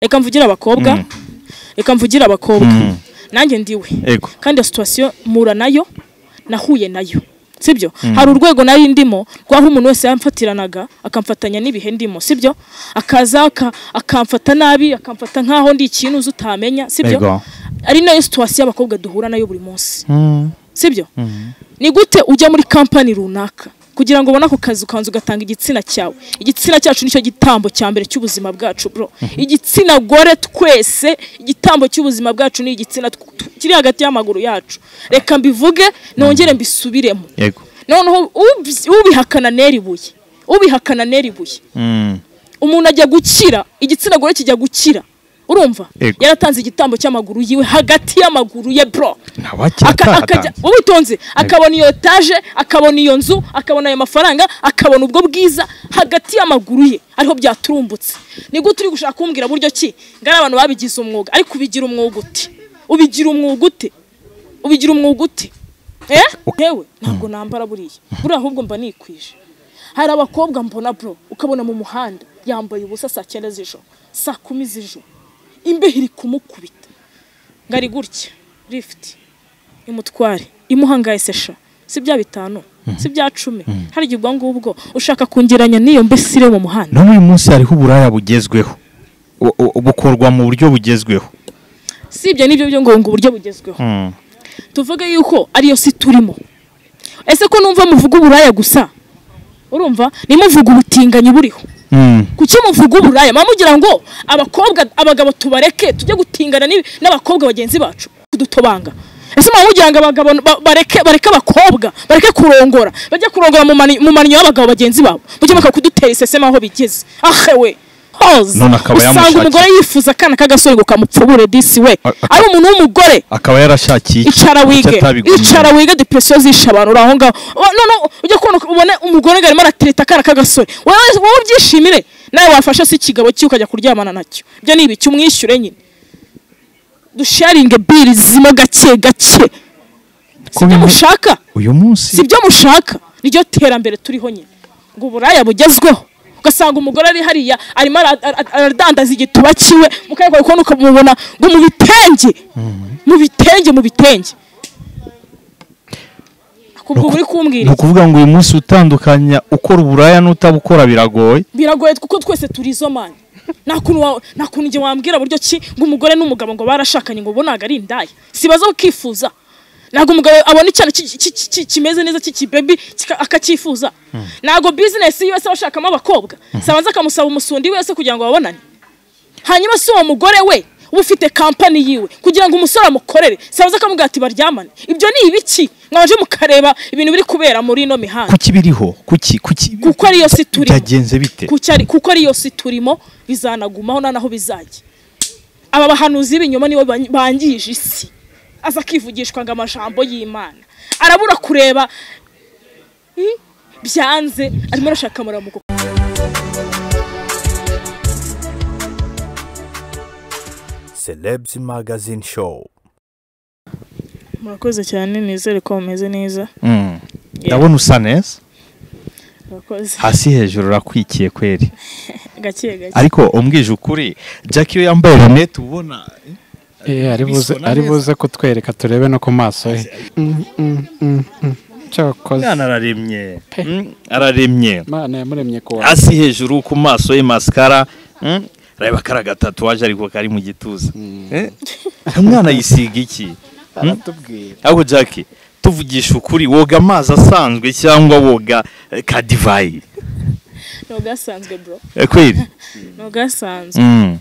reka mvugire abakobwa reka mvugire abakobwa Mm. nanjye ndiwe Ego. kandi iyo situwasiyo mpura nayo nahuye nayo sibyo hari urwego nari ndimo rwaho umuntu wese yamfatiranaga akamfatanya n'ibihe ndimo sibyo akaza aka- akamfata nabi akamfata nk'aho ndi ikintu uzi utamenya sibyo Ego. ari nayo situwasiyo abakobwa duhura nayo buri munsi Mm. sibyo ni gute ujya muri kampani runaka kugira ngo ubone ako kazi ukanza ugatanga igitsina cyawe igitsina cyacu nicyo gitambo cya mbere cy'ubuzima bwacu bro igitsina gore twese igitambo cy'ubuzima bwacu ni igitsina tw- tw- kiri hagati y'amaguru yacu reka mbivuge nongere mbisubiremo Yego. noneho ubi- ubihakana nera ibuye ubihakana nera ibuye Mm. umuntu ajya gukira igitsina gore kijya gukira urumva Yego. yaratanze igitambo cy'amaguru yiwe hagati y'amaguru ye bro Ntawakira Aka- akajya ataratanze. ubitonze akabona iyo etaje akabona iyo nzu akabona ayo mafaranga akabona ubwo bwiza hagati y'amaguru ye ariho byaturumbutse ni gute uri gushaka kumbwira buryo ki ngo ari abantu babigize umwuga ariko ubigira umwuga ute ubigira umwuga ute ubigira umwuga ute eh ntewe ntabwo nambara buriya buriya ahubwo mba nikwije hari abakobwa mbona bro ukabona mu muhanda yambaye ubusa saa cyenda z'ijoro saa kumi z'ijoro imbeho iri kumukubita ngo ari gutya lifuti imutware imuhangaye sesha si bya bitanu si bya cumi hari igihe ubwo ngubwo ushaka kungeranya n'iyo mbesire mu muhanda n'uyu munsi hariho uburaya bugezweho Bu- bu- bukorwa mu buryo bugezweho si ibyo nibyo byo ngo ngo uburyo bugezweho Mm. tuvuge yuko ariyo si turimo ese ko numva muvuga uburaya gusa urumva nimuvuga ubutinganyi buriho Mm. kuki muvuga uburaya mama mugira ngo abakobwa abagabo tubareke tujye gutingana n'ibi- n'abakobwa bagenzi bacu kudutobanga ese mama mugira ngo abagabo ba- bareke bareke abakobwa bareke kurongora bajye kurongora mu mani- mu maninyo y'abagabo bagenzi babo mujye mwaka kudutera iseseme aho bigeze ahewe hoza None akaba usanga yamushakira. umugore yifuza akana k'agasore ngo kamupfubure disi we A- a- ari umuntu w'umugore akaba yarashakiye iki- icara iki wige atabigumye. icara wige depression zisha abantu uri aho ngaho Wa- no no ujya kubona ubone umugore ngo arimo aratereta akana k'agasore wowe wowe ubyishimire nawe wafasha se ikigabo cye ukajya kuryamana nacyo ibyo ni ibiki umwishyure nyine dusharinge biri zimo gake gake Ko sibyo bimwe- mushaka uyu munsi sibyo mushaka niryo terambere turiho nyine ngo uburaya bugezweho ugasanga umugore ari hariya arimo ara- ara- aradandaza igituba kiwe mukayakora kubona ukamubona ngo mu bitenge mu bitenge mu bitenge kubwo uri ni kumbwira iki? ukuvuga ngo uyu munsi utandukanya ukora uburaya n'utabukora biragoye biragoye kuko twese turi izo mani nta kuntu wa- nta kuntu njye wambwira buryo ki ngo umugore n'umugabo ngo barashakanye ngo ubu ntabwo ari indaya sibazaho ukifuza ntabwo umugabo abona icyana ki- ki- ki- ki- kimeze neza cy'ikibebi kika- akacyifuza ntabwo bizinesi yose aba ashakamo abakobwa sabanza akamusaba umusundi wese kugira ngo babonane hanyuma si uwo mugore we uba ufite kampani yiwe kugira ngo umusore amukorere sabanza akamubwira ati baryamane ibyo ni ibiki mwabanje mukareba ibintu biri kubera muri ino mihanda kuki biriho kuki kuki Kuko ariyo si turimo. byagenze bite kuko ari- kuko ariyo si turimo bizanagumaho nta naho bizajya aba bahanuzi b'ibinyoma nibo bany- bangije isi aza akivugishwa ngo amajambo y'imana arabura kureba hmm, byanze arimo arashaka amaramuko Celebs Magazine Show. murakoze cyane nizere ko mumeze neza Mm. ndabona usa neza murakoze hasi hejuru urakwikiye kweri gake gake ariko umbwije ukuri jack iyo yambaye lunette ubona Eh, ari buze Bisona ari neza. buze kutwereka turebe no ku maso he Mm, mm, mm, mm. cyakoze mwana araremye Mm, araremye imana yamuremye ku wa hasi hejuru ku maso ye masikara mm, reba kara gatatuwaje ariko kari mu gituza Eh? umwana yisiga iki aratubwira ahubwo jack tuvugisha ukuri woga amazi asanzwe cyangwa woga eh, ka divayi ni ugasanzwe bro Eh, kweri ni ugasanzwe Mm.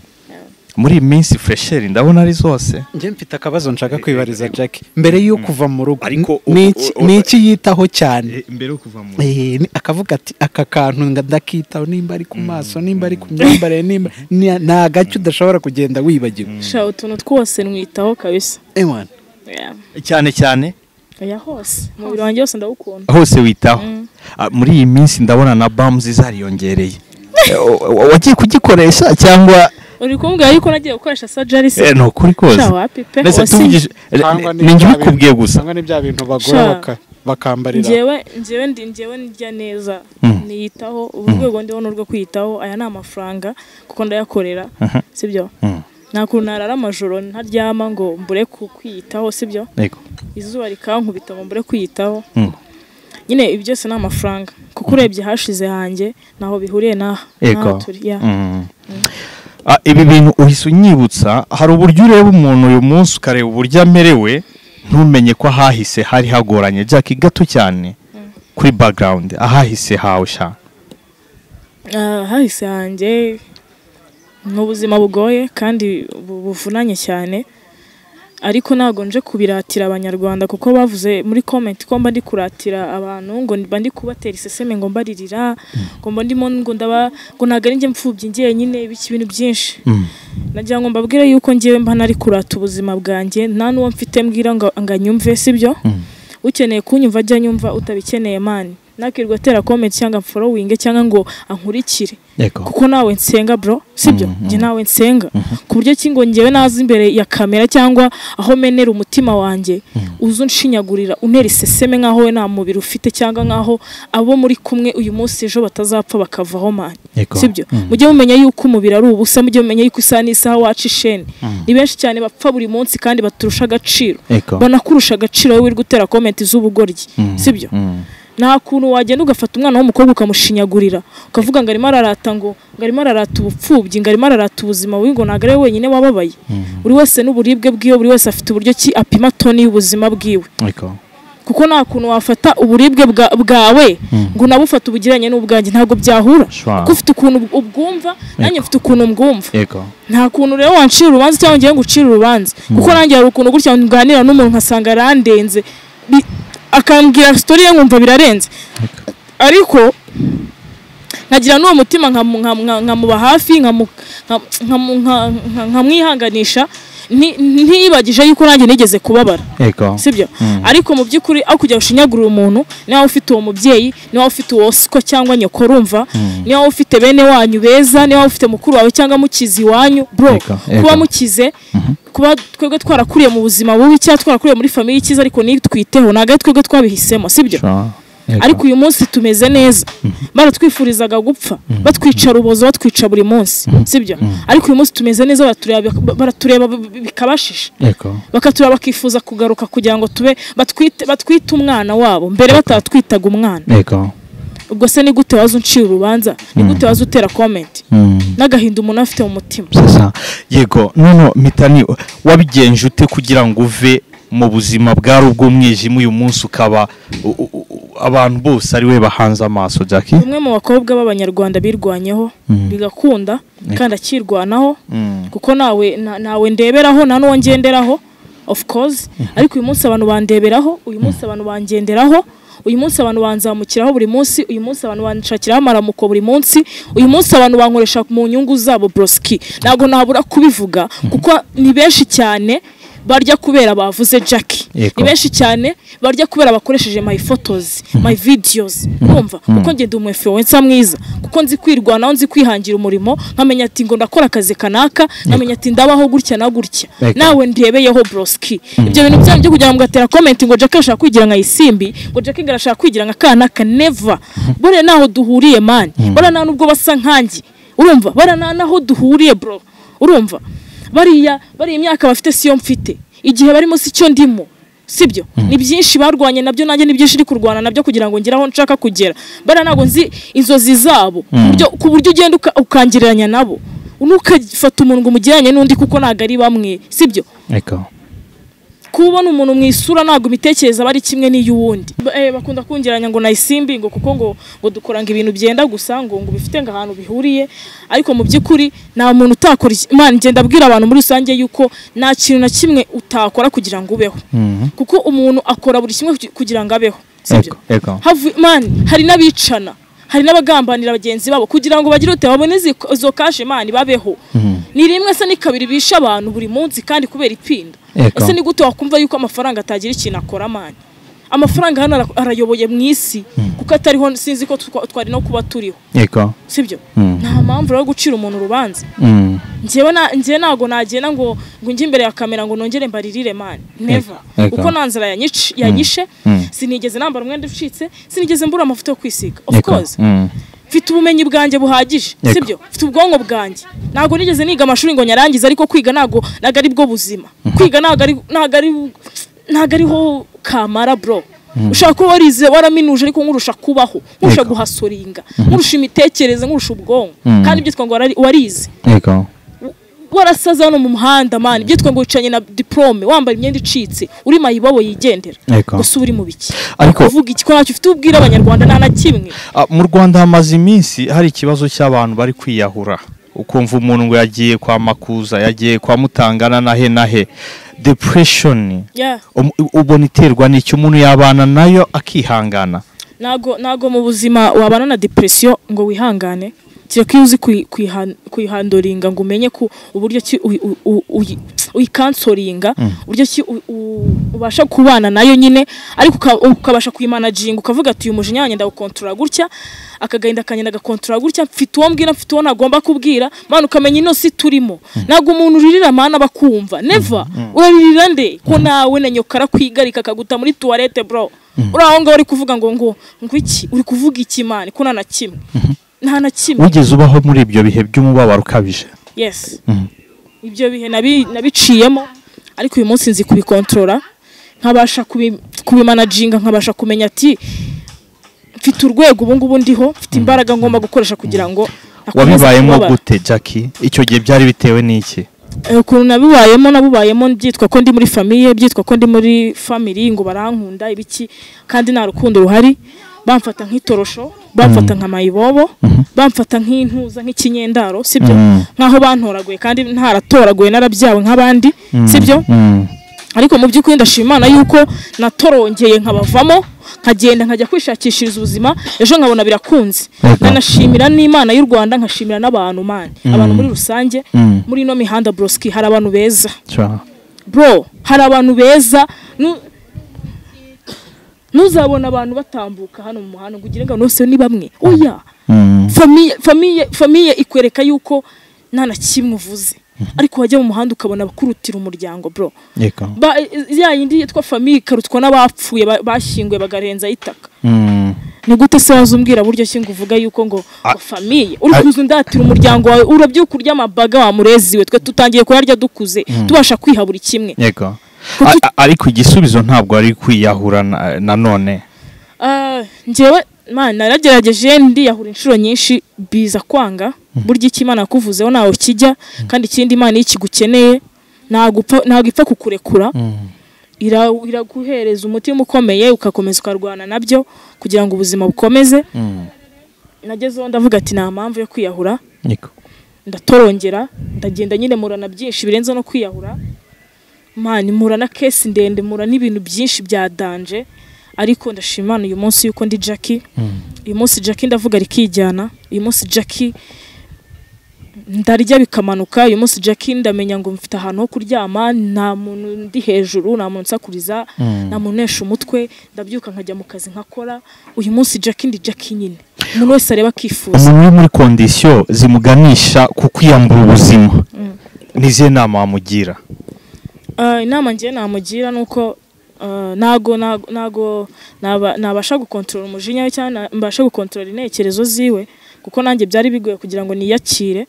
muri iyi minsi fresheri ndabona ari zose njye mfite akabazo nshaka kwibariza jack mbere yo kuva mu rugo Ariko n- ni iki- u- u- ni iki yitaho cyane mbere yo kuva mu Eh, ni- akavuga ati aka kantu nga- ndakitaho nimba ari ku maso nimba ari ku myambarire nimba ni- ni agace udashobora kugenda wibagiwe shaka utuntu twose nwitaho kabisa Ewana. Yeah. cyane cyane oya hose umubiri wanjye wose ndawukunda hose witaho Ah, muri iyi minsi ndabona na bamuzi zariyongereye Eh, wa- wa- wagiye kugikoresha cyangwa uri kumbwira yuko nagiye gukoresha sajari se Eh, ni ukuri kose Sha wapi pe Ndetse wasi- tuvugije- Cyangwa eh, ni ni njye bya bintu- ubikubwiye gusa cyangwa ni bya bintu Sha. bagororoka bakambarira njyewe njyewe ndi njyewe ndya neza niyitaho ubu rwego ndiho ni urwo kwiyitaho aya ni amafaranga kuko ndayakorera sibyo nta kuntu narara amajoro ntaryama ngo mbure ku- kwiyitaho sibyo Yego. izuba rikankubita ngo mbure kwiyitaho Mm. nyine ibi byose ni amafaranga kuko urebye hashize hanjye ntaho bihuriye n'aha Yego. n'aha turi ya Mm. Ah, ibi bintu uhise unyibutsa hari uburyo ureba umuntu uyu munsi ukareba uburyo amerewe ntumenye ko ahahise hari hagoranye jack gato cyane kuri background ahahise hawe sha Ah, hahise hanjye ni ubuzima bugoye kandi bu- buvunanye cyane ariko ntabwo nje kubiratira abanyarwanda kuko bavuze muri comment ko mba ndi kuratira abantu ngo mba ndi kubatera iseseme ngo mbaririra ngo mba ndimo ngo ndaba ngo ntabwo ari njye mfubyi njyenyine ibiki ibintu byinshi nagira ngo mbabwire yuko ngewe mba nari kurata ubuzima bwanjye nta n'uwo mfite mbwira ngo ngo anyumve sibyo ukeneye kunyumva ajya anyumva utabikeneye mani nakirirwa atera comment cyangwa mforowinge cyangwa ngo ankurikire yego kuko nawe nsenga bro sibyo njye nawe nsenga ku buryo ki ngo ngewe naza imbere ya kamera cyangwa aho menera umutima wanjye uze unshinyagurira unera iseseme nk'aho we nta mubiri ufite cyangwa nk'aho abo muri kumwe uyu munsi ejo batazapfa bakavaho mani Yego. sibyo mujye mumenya yuko umubiri ari ubusa mujye mumenya yuko isaha n'isaha waca isheni ni benshi cyane bapfa buri munsi kandi baturusha agaciro Yego. banakurusha agaciro wowe wirirwa utera komenti z'ubugoryi sibyo nta kuntu wagenda ugafata umwana w'umukobwa ukamushinyagurira ukavuga ngo arimo ararata ngo ngo arimo ararata ubupfubyi ngo arimo ararata ubuzima bubi ngo ntabwo ari we wenyine wababaye buri wese n'uburibwe bwiwe buri wese afite uburyo ki apima toni y'ubuzima bwiwe yego kuko nta kuntu wafata uburibwe bwa- bwawe ngo unabufate ubugiranye n'ubwanjye ntabwo byahura Sure. kuko ufite ukuntu ubwumva nanjye mfite ukuntu mbwumva yego nta kuntu rero wancira urubanza cyangwa ngiye ngucira urubanza kuko nanjye hari ukuntu gutya nganira n'umuntu nkasanga arandenze Bi- akambwira sitori ye nkumva birarenze ariko nkagira n'uwo mutima nkamu- nkamu- nka- nkamuba hafi nkamu- nka- nkamu- nka- nka- nkamwihanganisha nti- ntiyibagije yuko nanjye nigeze kubabara yego sibyo ariko mu by'ukuri aho kujya ushinyagurira umuntu niba ufite uwo mubyeyi niba ufite uwo siko cyangwa nyoko urumva niba ufite bene wanyu beza niba ufite mukuru wawe cyangwa mukizi iwanyu bro Yego, yego. kuba mukize kuba twebwe twarakuriye mu buzima bubi cyangwa twarakuriye muri famiye ikiza ariko nitwiteho ntabwo ari twebwe twabihisemo sibyo Sure. Yego. ariko uyu munsi tumeze neza baratwifurizaga gupfa batwica rubozo batwica buri munsi sibyo ariko uyu munsi tumeze neza baratureba baratureba bikabashisha yego bakatureba bakifuza kugaruka kugira ngo tube batwite batwite umwana wabo mbere batatwitaga umwana yego ubwo se ni gute waza uncira urubanza ni gute waza utera komenti Mm. n'agahinda umuntu afite mu mutima sasa yego noneho mitani wabigenje ute kugira ngo uve mu buzima bwari ubw'umwijima uyu munsi ukaba u- u- u- abantu bose ari we bahanze amaso jack umwe mu bakobwa b'abanyarwanda birwanyeho bigakunda kandi akirwanaho kuko nawe na- nawe ndeberaho nta n'uwo ngenderaho of course ariko uyu munsi abantu bandeberaho uyu munsi abantu bangenderaho uyu munsi abantu banzamukiraho buri munsi uyu munsi abantu banshakiraho amaramuko buri munsi uyu munsi abantu bankoresha mu nyungu zabo broski ntabwo nabura kubivuga kuko ni benshi cyane barya kubera bavuze Jackie Yego. ni benshi cyane barya kubera bakoresheje my photos my videos urumva kuko njye ndi umu influencer mwiza kuko nzi kwirwanaho nzi kwihangira umurimo nkamenya ati ngo ndakora akazi kanaka nkamenya ati ndabaho gutya na gutya Yego. nawe ndebeyeho broski ibyo bintu byanyu byo kugira ngo gatera comment ngo Jackie ashaka kwigira nka isimbi ngo Jackie arashaka kwigira nka kanaka never buriya naho duhuriye man buriya nta nubwo basa nkanjye urumva buriya nta naho duhuriye bro urumva bariya bariya imyaka bafite siyo mfite igihe barimo si cyo ndimo sibyo ni byinshi barwanye nabyo nanjye ni byinshi iri kurwana nabyo kugira ngo ngere aho nshaka kugera bariya ntabwo nzi inzozi zabo ku buryo- ku buryo ugenda uka- ukangereranya nabo ntukafata umuntu ngo umugereranye n'undi kuko ntabwo ari bamwe sibyo yego kubona umuntu mu isura ntabwo imitekerereze aba ari kimwe n'iy'uwundi Ba- eh, bakunda kungeranya ngo nayisimbi ngo kuko ngo ngo dukoranga ibintu byenda gusa ngo ngo bifite ngo ahantu bihuriye ariko mu by'ukuri nta muntu utakora iki- Imana igenda abwira abantu muri rusange yuko nta kintu na kimwe utakora kugira ngo ubeho kuko umuntu akora buri kimwe kugi- kugira ngo abeho sibyo yego yego havu mani hari n'abicana hari n'abagambanira bagenzi babo kugira ngo bagire ute babone izi- izo kashe mani babeho ni rimwe se ni kabiri bisha abantu buri munsi kandi kubera ipinda Yego. ese ni gute wakumva yuko amafaranga atagira ikintu akora mani amafaranga hano ara- arayoboye mu isi kuko atariho sinzi ko twa- twari no kuba turiho yego sibyo Mm. nta mpamvu rero yo gucira umuntu urubanza Mm. njyewe na- njyewe ntabwo nagenda ngo ngo njye imbere ya kamera ngo nongere mbaririre mani neva Ego. kuko nta nzara yanyici- yanyishe Mm. sinigeze nambara umwenda ucitse sinigeze mbura amavuta yo kwisiga of Yego. course Mm. mfite ubumenyi bwanjye buhagije Yego. sibyo mfite ubwonko bwanjye ntabwo nigeze niga amashuri ngo nyarangize ariko kwiga ntabwo ntabwo ari bwo buzima kwiga ntabwo ari ntabwo ari ntabwo ariho kamara bro ushaka kuba warize waraminuje ariko nkurusha kubaho nkurusha Yego. guhasoringa nkurusha imitekerereze nkurusha ubwonko Mm. kandi ibyo twanga warari- warize yego warasaza hano mu muhanda mani ibyo twanga wicanye na diplome wambaye imyenda icitse uri mayibobo yigendera Yego. gusa uba uri mu biki Ariko- uvuga iki ko ntacyo ufite ubwira abanyarwanda nta na kimwe Ah, mu rwanda hamaze iminsi hari ikibazo cy'abantu bari kwiyahura ukumva umuntu ngo yagiye kwa makuza yagiye kwa mutangana na he na he depression Yeah. Um- ubona iterwa n'icyo umuntu yabana nayo akihangana ntago ntago mu buzima wabana na depresiyo ngo wihangane kereka iyo uzi kuyi- kuyihan- kuyihandoringa ngo umenye ko uburyo ki uyi- u- u- uyi- uyikansoringa uburyo ki u- u- ubasha kubana nayo nyine ariko uka- ukabasha kuyimanaginga ukavuga ati uyu mujinya wanjye ndawukontorora gutya akagahinda kanye ndagakontorora gutya mfite uwo mbwira mfite uwo ntagomba kubwira mwana ukamenya ino si turimo ntabwo umuntu uririra mana bakumva neva uraririra nde ko nawe na nyoko arakwigarika akaguta muri tuwarete bro uri aho ngaho uri kuvuga ngo ngo ngo iki uri kuvuga iki mani ko nta na kimwe nta na kimwe wigeze ubaho muri ibyo bihe by'umubabaro ukabije yes ibyo bihe nabi- nabiciyemo ariko uyu munsi nzi kubikontorora nkabasha kubi- kubimanaginga nkabasha kumenya ati mfite urwego ubu ngubu ndiho mfite imbaraga ngomba gukoresha kugira ngo nakomeze wabibayemo kubabara. gute jackie icyo gihe byari bitewe n'iki Eh, ukuntu nabibayemo nabubayemo byitwa ko ndi muri famiye byitwa ko ndi muri family ngo barankunda ibiki kandi nta rukundo ruhari bamfata nk'itorosho bamfata nka mayibobo bamfata nk'intuza nk'ikinyendaro sibyo Mhm. nkaho bantoraguye kandi ntaratoraguye narabyawe nk'abandi sibyo Mm. ariko mu by'ukuri ndashima imana yuko natorongeye nkabavamo nkagenda nkajya kwishakishiriza ubuzima ejo nkabona birakunze Yego. nkanashimira n'imana y'u rwanda nkashimira n'abantu mani abantu muri rusange Mm. muri ino mihanda broski hari abantu beza Sure. bro hari abantu beza nu- ntuzabona abantu batambuka hano mu muhanda ngo ugire ngo bose ni bamwe oya Mm. famiye famiye famiye ikwereka yuko nta na kimwe uvuze ariko wajya mu muhanda ukabona abakurutira umuryango bro Yego. ba ya yindi yitwa famiye ikarutwa n'abapfuye ba- bashyinguye bagarenza itaka Mm. ni gute se waza umbwira buryo ki ngo uvuga yuko ngo ngo famiye uri a- kuza undatira umuryango wawe urabyuka urya amabaga wa mureziwe twe tutangiye kurarya dukuze tubasha kwiha buri kimwe Yego. Kuki- A- a- ariko igisubizo ntabwo ari kwiyahura na- nanone Ah, njyewe man naragerageje ndiyahura inshuro nyinshi biza kwanga burya icyo imana yakuvuzeho ntawe kijya kandi ikindi imana iyo ikigukeneye ntago upfa- ntago ipfa kukurekura ira- iraguhereza umutima ukomeye ugakomeza ukarwana nabyo kugira ngo ubuzima bukomeze Mm. nagezeho ndavuga ati nta mpamvu yo kwiyahura Yego. ndatorongera ndagenda nyine mpura na byinshi birenze no kwiyahura mani mpura na kesi ndende mpura n'ibintu byinshi bya danje ariko ndashima Imana uyu munsi yuko ndi Jackie uyu munsi Jackie ndavuga rikijyana uyu munsi Jackie ndarya bikamanuka uyu munsi Jackie ndamenya ngo mfite ahantu ho kuryama nta muntu ndi hejuru nta muntu nsakuriza nta muntu unesha umutwe ndabyuka nkajya mu kazi nkakora uyu munsi Jackie ndi Jackie nyine umuntu wese areba akifuza umuntu uri muri kondisiyo zimuganisha ku kwiyambura ubuzima ni izihe nama wamugira Ah, inama ngiye namugira ni uko ah, ntago ntago- ntago naba- nabasha gukontorora umujinya we cyangwa na- mbashe gukontorora intekerezo ziwe kuko nanjye byari bigoye kugira ngo niyakire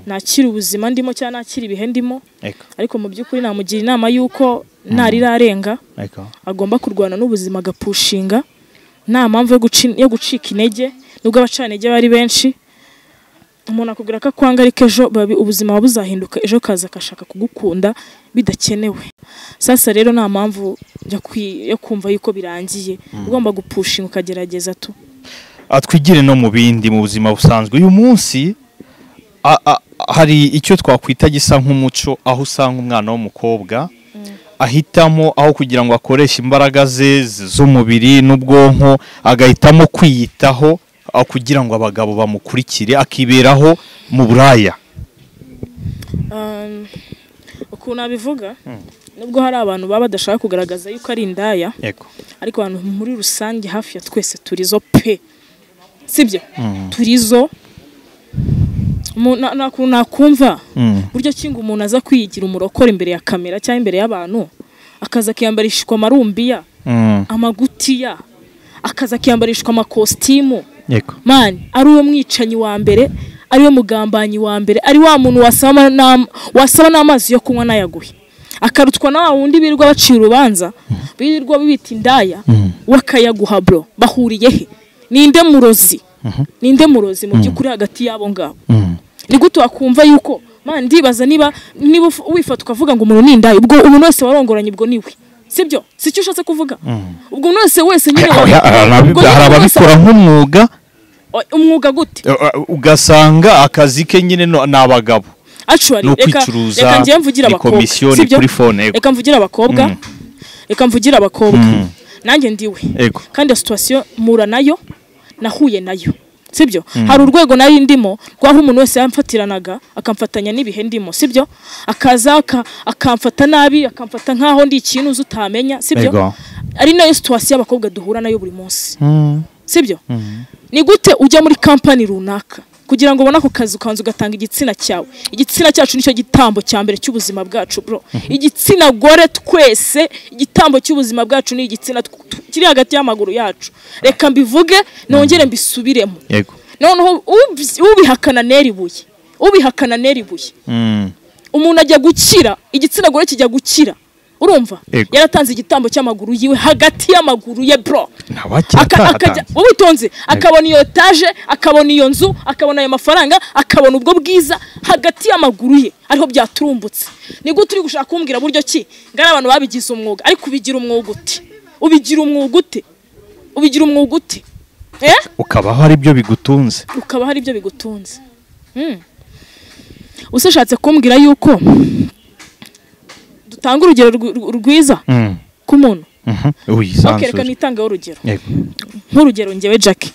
nakire ubuzima ndimo cyangwa nakire ibihe ndimo Eko, ariko mu by'ukuri namugira inama y'uko narirarenga eko. agomba kurwana n'ubuzima agapushinga nta mpamvu yo guci- yo gucika intege nubwo abacanintege bari benshi umuntu akubwira ko akwanga ariko ejo babi- ubuzima buba buzahinduka ejo kaza akashaka kugukunda bidakenewe sasa rero nta mpamvu yo kwi- yo kumva yuko birangiye ugomba gupushinga ukagerageza tu Ah, twigire no mu bindi mu buzima busanzwe uyu munsi a- a- hari icyo twakwita gisa nk'umuco aho usanga umwana w'umukobwa ahitamo aho kugira ngo akoreshe imbaraga ze z- z'umubiri n'ubwonko agahitamo kwiyitaho ah, kugira ngo abagabo bamukurikire akiberaho mu buraya Um, uko ukuntu abivuga nubwo hari abantu baba badashaka kugaragaza yuko ari indaya yego ariko abantu muri rusange hafi ya twese turizo pe sibyo turizo Mu- na- na- ku- nakumva Mm. buryo kinga umuntu aza kwigira umurokore imbere ya kamera cyangwa imbere y'abantu akaza akiyambarishwa amarumbiya Mm. amagutiya akaza akiyambarishwa amakositimu yego mani ari uwo mwicanyi wa mbere ari we mugambanyi wa mbere ari wa muntu wasaba n'am- wasaba n'amazi yo kunywa n'ayaguhe akarutwa na wa wundi birirwa bacira urubanza birirwa bibita indaya wakayaguha bro bahuriye he ninde murozi ninde murozi mu by'ukuri hagati y'abo ngabo Mm. ni gute wakumva yuko mani ndibaza niba niba uf- wifata ukavuga ngo umuntu ni indaya ubwo umuntu wese warongoranye ubwo niwe sibyo si cyo ushatse kuvuga ubwo umuntu wese wese nyine wa- ubwo hari nyine wese- ababikora nk'umwuga umwuga gute ugasanga akazi ke nyine no- ni abagabo actually Ni reka ukwicuruza, reka njyewe mvugire ni abakobwa komisiyo, ni sibyo? kuri phone, yego. reka mvugire abakobwa Mm. reka mvugire abakobwa Mm. nanjye ndiwe Yego. kandi iyo situation mpura nayo nahuye nayo sibyo hari urwego nari ndimo rwaho umuntu wese yamfatiranaga akamfatanya n'ibihe ndimo sibyo akaza aka- akamfata nabi akamfata nk'aho ndi ikintu uzi utamenya sibyo Yego. ari nayo situation y'abakobwa duhura nayo buri munsi Mm. sibyo ni gute ujya muri kampani runaka kugira ngo ubone ako kazi ukanza ugatanga igitsina cyawe igitsina cyacu nicyo gitambo cya mbere cy'ubuzima bwacu bro igitsina gore twese igitambo cy'ubuzima bwacu ni igitsina tw- tw- kiri hagati y'amaguru yacu reka mbivuge nongere mbisubiremo yego noneho ubi- ubihakana nera ibuye ubihakana nera ibuye Mm. umuntu ajya gukira igitsina gore kijya gukira urumva Yego. yaratanze igitambo cy'amaguru yiwe hagati y'amaguru ye bro ntawakira Aka- akajya ataratanze ubitonze akabona iyo etaje akabona iyo nzu akabona ayo mafaranga akabona ubwo bwiza hagati y'amaguru ye ariho byaturumbutse ni gute uri gushaka kumbwira buryo ki ngo ari abantu babigize umwuga ariko ubigira umwuga ute ubigira umwuga ute ubigira umwuga ute eh? ukabaho ari byo bigutunze ukaba hari ibyo bigutunze Mm. Usa ushatse kumbwira yuko dutanga urugero rw- rw- rwiza Mm. ku muntu Mhm. okay, reka wisanzure nitangeho urugero yego nk'urugero njyewe Jackie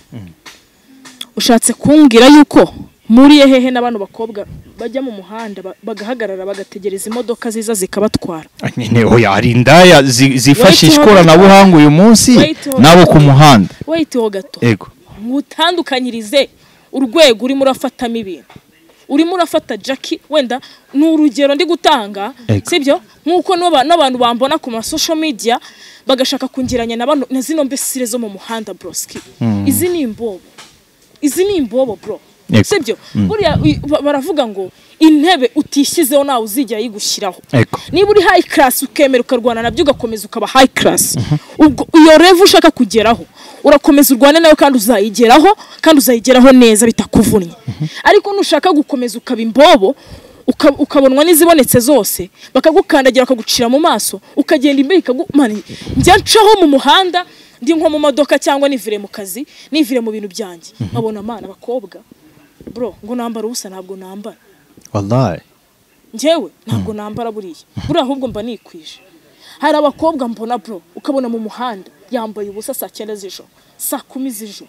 ushatse kumbwira yuko muri hehe n'abantu bakobwa bajya mu muhanda ba- bagahagarara bagategereza imodoka ziza zikabatwara Ah, nyine oya hari indaya zi- zifashisha Wait, hold on. ikoranabuhanga uyu munsi Wait, hold on. n'abo ku muhanda wait ho gato yego ngutandukanyirize urwego urimo urafatamo ibintu urimo urafata Jackie wenda ni urugero ndi gutanga Ego. sibyo nk'uko n'aba- n'abantu bambona ku ma social media bagashaka kungeranya na bano- na zino mbesire zo mu muhanda broski izi ni imbobo izi ni imbobo bro Ego. sibyo buriya uy- ba- baravuga ngo intebe utishyizeho nawe uzigera yigushyiraho Ego. niba uri high class ukemera ukarwana nabyo ugakomeza ukaba high class ubwo iyo revu ushaka kugeraho urakomeza urwane nawe kandi uzayigeraho kandi uzayigeraho neza bitakuvunnye ariko nushaka gukomeza ukaba imbobo uka- ukabonwa n'izibonetse zose bakagukandagira bakagucira mu maso ukagenda imbere ikagumana njya ncaho mu muhanda ndi nko mu modoka cyangwa nivire mu kazi nivire mu bintu byanjye nkabona amana abakobwa bro ngo nambara ubusa ntabwo nambara wallahi njyewe ntabwo nambara buriya buriya ahubwo mba nikwije hari abakobwa mbona bro ukabona mu muhanda yambaye ubusa saa cyenda z'ijoro saa kumi z'ijoro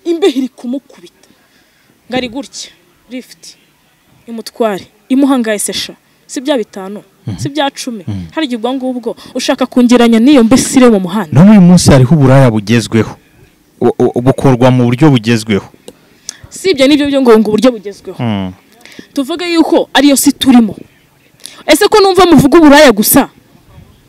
imbeho iri kumukubita ngo ari gutya lifuti imutware imuhangaye sesha si bya bitanu si bya cumi hari igihe ubwo ngubwo ushaka kungeranya n'iyo mbesire mu muhanda none uyu munsi hariho uburaya bugezweho Bu- bu- bukorwa mu buryo bugezweho si ibyo nibyo byo ngo ngo uburyo bugezweho Mm. tuvuge yuko ariyo si turimo ese ko numva muvuga uburaya gusa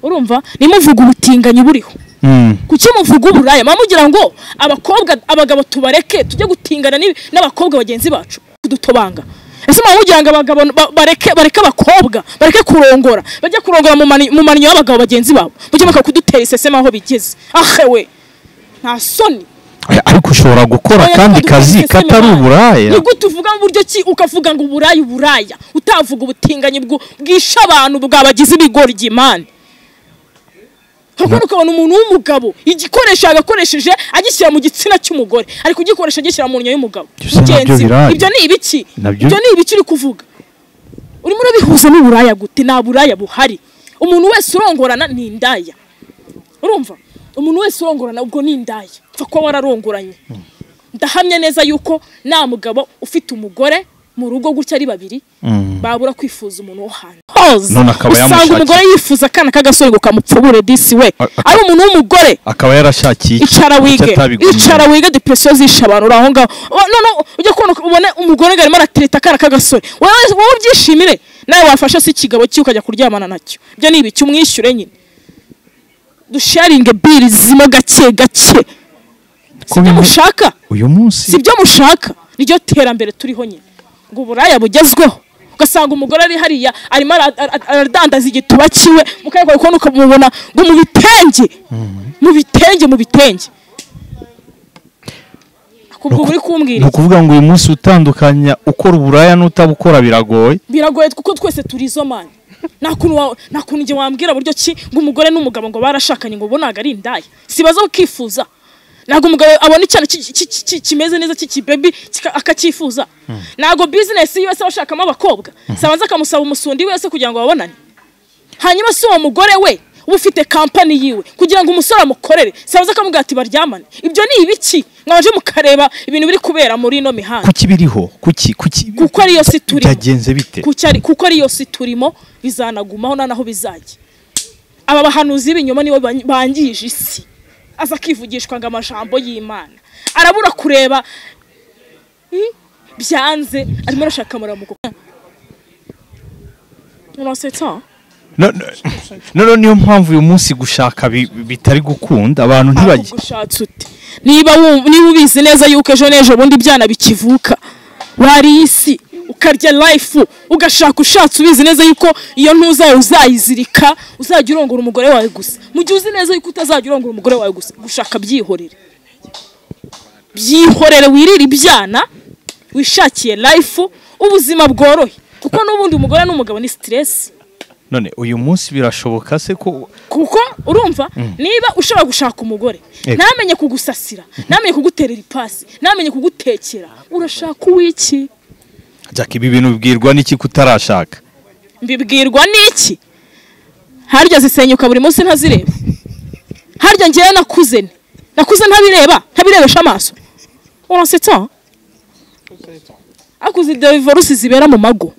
urumva nimuvuga ubutinganyi buriho Mm. kuki muvuga uburaya mama mugira ngo abakobwa abagabo tubareke tujye gutingana n'ibi- n'abakobwa bagenzi bacu kudutobanga ese mama mugira ngo abagabo ba- bareke bareke abakobwa bareke kurongora bajye kurongora mu mani- mu maninyo y'abagabo bagenzi babo mujye muka kudutera isesema aho bigeze ahewe nta soni Oya, ariko ushobora gukora Oya, kandi twadutera kazi iseseme katari bana. uburaya ni gute uvuga mu buryo ki ukavuga ngo uburaya uburaya utavuga ubutinganyi bwo- bwishe abantu bwabagize ibigori by'imana ahubwo ukabona umuntu w'umugabo igikoresho yagakoresheje agishyira mu gitsina cy'umugore ari kugikoresha agishyira mu nyo y'umugabo Ibyo nabyo Mugenzi we. biraya. ibyo ni ibiki Nabyo- ibyo ni ibiki uri kuvuga urimo urabihuza n'uburaya gute nta buraya buhari umuntu wese urongorana ni indaya urumva umuntu wese urongorana ubwo ni indaya pfa kuba wararongoranye ndahamya neza yuko nta mugabo ufite umugore mu rugo gutya ari babiri Mm. babura kwifuza umuntu wo hanze hoze None akaba usanga yamushakira- umugore yifuza akana k'agasore ngo kamupfubure disi we A- a- ari umuntu w'umugore akaba yarashakiye iki? icara Kuki wige atabigumye? icara wige depresiyo zishe abantu uri aho ngaho Wa- none ujya kubona ubone umugore ngo arimo aratereta akana k'agasore wowe wowe ubyishimire nawe wafasha se ikigabo cye ukajya kuryamana nacyo ibyo ni ibiki umwishyure nyine dusharinge biri zimo gake gake Ko sibyo bimwe- mushaka uyu munsi si byo mushaka niryo terambere turiho nyine ngo uburaya bugezweho ugasanga umugore ari hariya arimo ara- ara- aradandaza igituba kiwe mukayikora kubona ukamubona ngo mu bitenge mu bitenge mu bitenge kubwo uri kumbwira ni iki? ukuvuga ngo uyu munsi utandukanya ukora uburaya n'utabukora biragoye biragoye kuko twese turi izo mani nta kuntu wa- nta kuntu njye wambwira buryo ki ngo umugore n'umugabo ngo barashakanye ngo ubu ntabwo ari indaya sibaza ukifuza ntabwo umugabo abona icyana ki- ki- ki- ki- kimeze neza cy'ikibebi kika- akacyifuza ntabwo bizinesi yose aba ashakamo abakobwa sabanza akamusaba umusundi wese kugira ngo babonane hanyuma si uwo mugore we uba ufite kampani yiwe kugira ngo umusore amukorere sabanza akamubwira ati baryamane ibyo ni ibiki mwaje mukareba ibintu biri kubera muri ino mihanda kuki biriho kuki kuki kuko ariyo si turimo byagenze bite kuko ari- kuko ariyo si turimo bizanagumaho nta naho bizajya aba bahanuzi b'ibinyoma nibo ban- bangije isi aza akivugishwa ngo amajambo y'imana arabura kureba hmm, byanze arimo arashaka amaramuko unasetsa No- no- noneho niyo mpamvu uyu munsi gushaka bi- bitari gukunda abantu ntibajye ushatse ute niba wumva- niba ubizi neza yuko ejo n'ejo bundi ibyana bikivuka wariye isi ukarya life ugashaka ushatse ubizi neza yuko iyo ntuzaye uzayizirika uzajya urongora umugore wawe gusa mu gihe uzi neza yuko utazajya urongora umugore wawe gusa gushaka byihorere byihorere wirire ibyana wishakiye life ubuzima bworohe kuko n'ubundi umugore n'umugabo ni stress none uyu munsi birashoboka se ko kuko urumva niba ushobora gushaka umugore Yego. ntamenye kugusasira ntamenye kuguterera ipasi ntamenye kugutekera urashaka uw'iki jack ibi bintu bibwirwa n'iki kutarashaka mbibwirwa n'iki harya zisenyuka buri munsi ntazireba harya ngewe nakuze nte nakuze ntabireba ntabirebesha amaso urasetsa akuze divorce zibera mu mago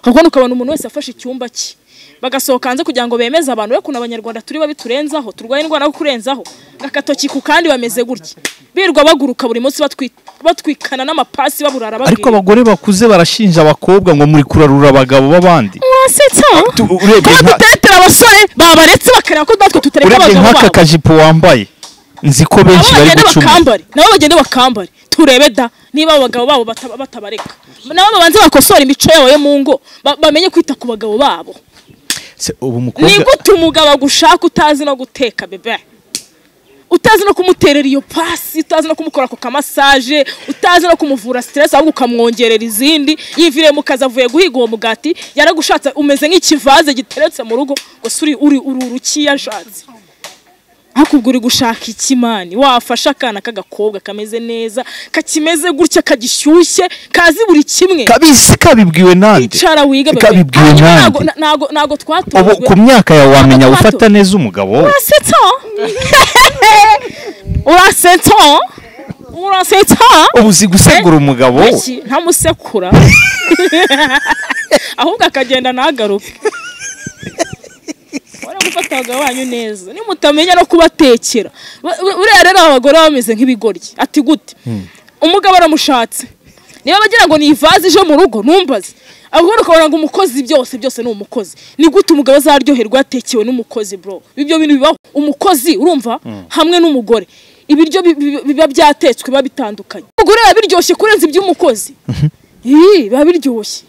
ahubwo ukabona umuntu wese afashe icyumba cye bagasohoka hanze kugira ngo bemeze abantu we kuntu abanyarwanda turi babi turenzaho turwaye indwara yo kurenzaho agatoki ku kandi bameze gutya birirwa baguruka buri munsi batwi- batwikana n'amapasi baburara ariko babwira abagore bakuze barashinja abakobwa ngo muri kurarura abagabo b'abandi wasetsa Tu- ko urebye nka- dutetera abasore babaretse bakareba ko natwe tutareka urebye abagabo nk'aka babo kajipo wambaye nzi ko nabo benshi bari bagende gucumura bakambare nabo bagende bakambare turebe da niba abagabo babo bata- batabareka nabo babanze bakosora imico yabo yo mu ngo ba- bamenye kwita ku bagabo babo Se, ubu ni umukobwa gute umugabo agushaka utazi no guteka bebe utazi no kumuterera iyo pasi utazi no kumukora ako kamasaje utazi no kumuvura stress ahubwo ukamwongerera izindi yiviriye mu kazi avuye guhiga uwo mugati yaragushatse umeze nk'ikivaze giteretse mu rugo gusa uri uri uri urukiyashatse hakubwo uri gushaka iki mani wafashe akana k'agakobwa kameze neza kakimeze gutya kagishyushye kazi buri kimwe kabizi kabibwiwe nande icara wige bebe kabibwiwe Hanyuma ntago- nande. ntago ntago ubu twatojwe ku myaka yawe wamenya Ntabwo gufata neza umugabo we Urasetsa? Urasetsa? Urasetsa? ubu uzi gusegura umugabo we Iki ntamusekura. Ahubwo akagenda ntagaruke. Wari gufata abagabo banyu neza. Nimutamenya no kubatekera. Ba- Buriya rero abagore baba bameze nk'ibigoryi. Ati gute? Umugabo aramushatse. Niba bagira ngo ni ivaze ije mu rugo numbaze. Ahubwo ukabona ngo umukozi byose byose ni umukozi. Ni gute umugabo azaryoherwa yatekewe n'umukozi bro? Ibyo bintu bibaho. Umukozi urumva hamwe n'umugore. Ibiryo bi- bi- biba byatetswe biba bitandukanye. Umugore biba biryoshye kurenza iby'umukozi. Ii biba biryoshye.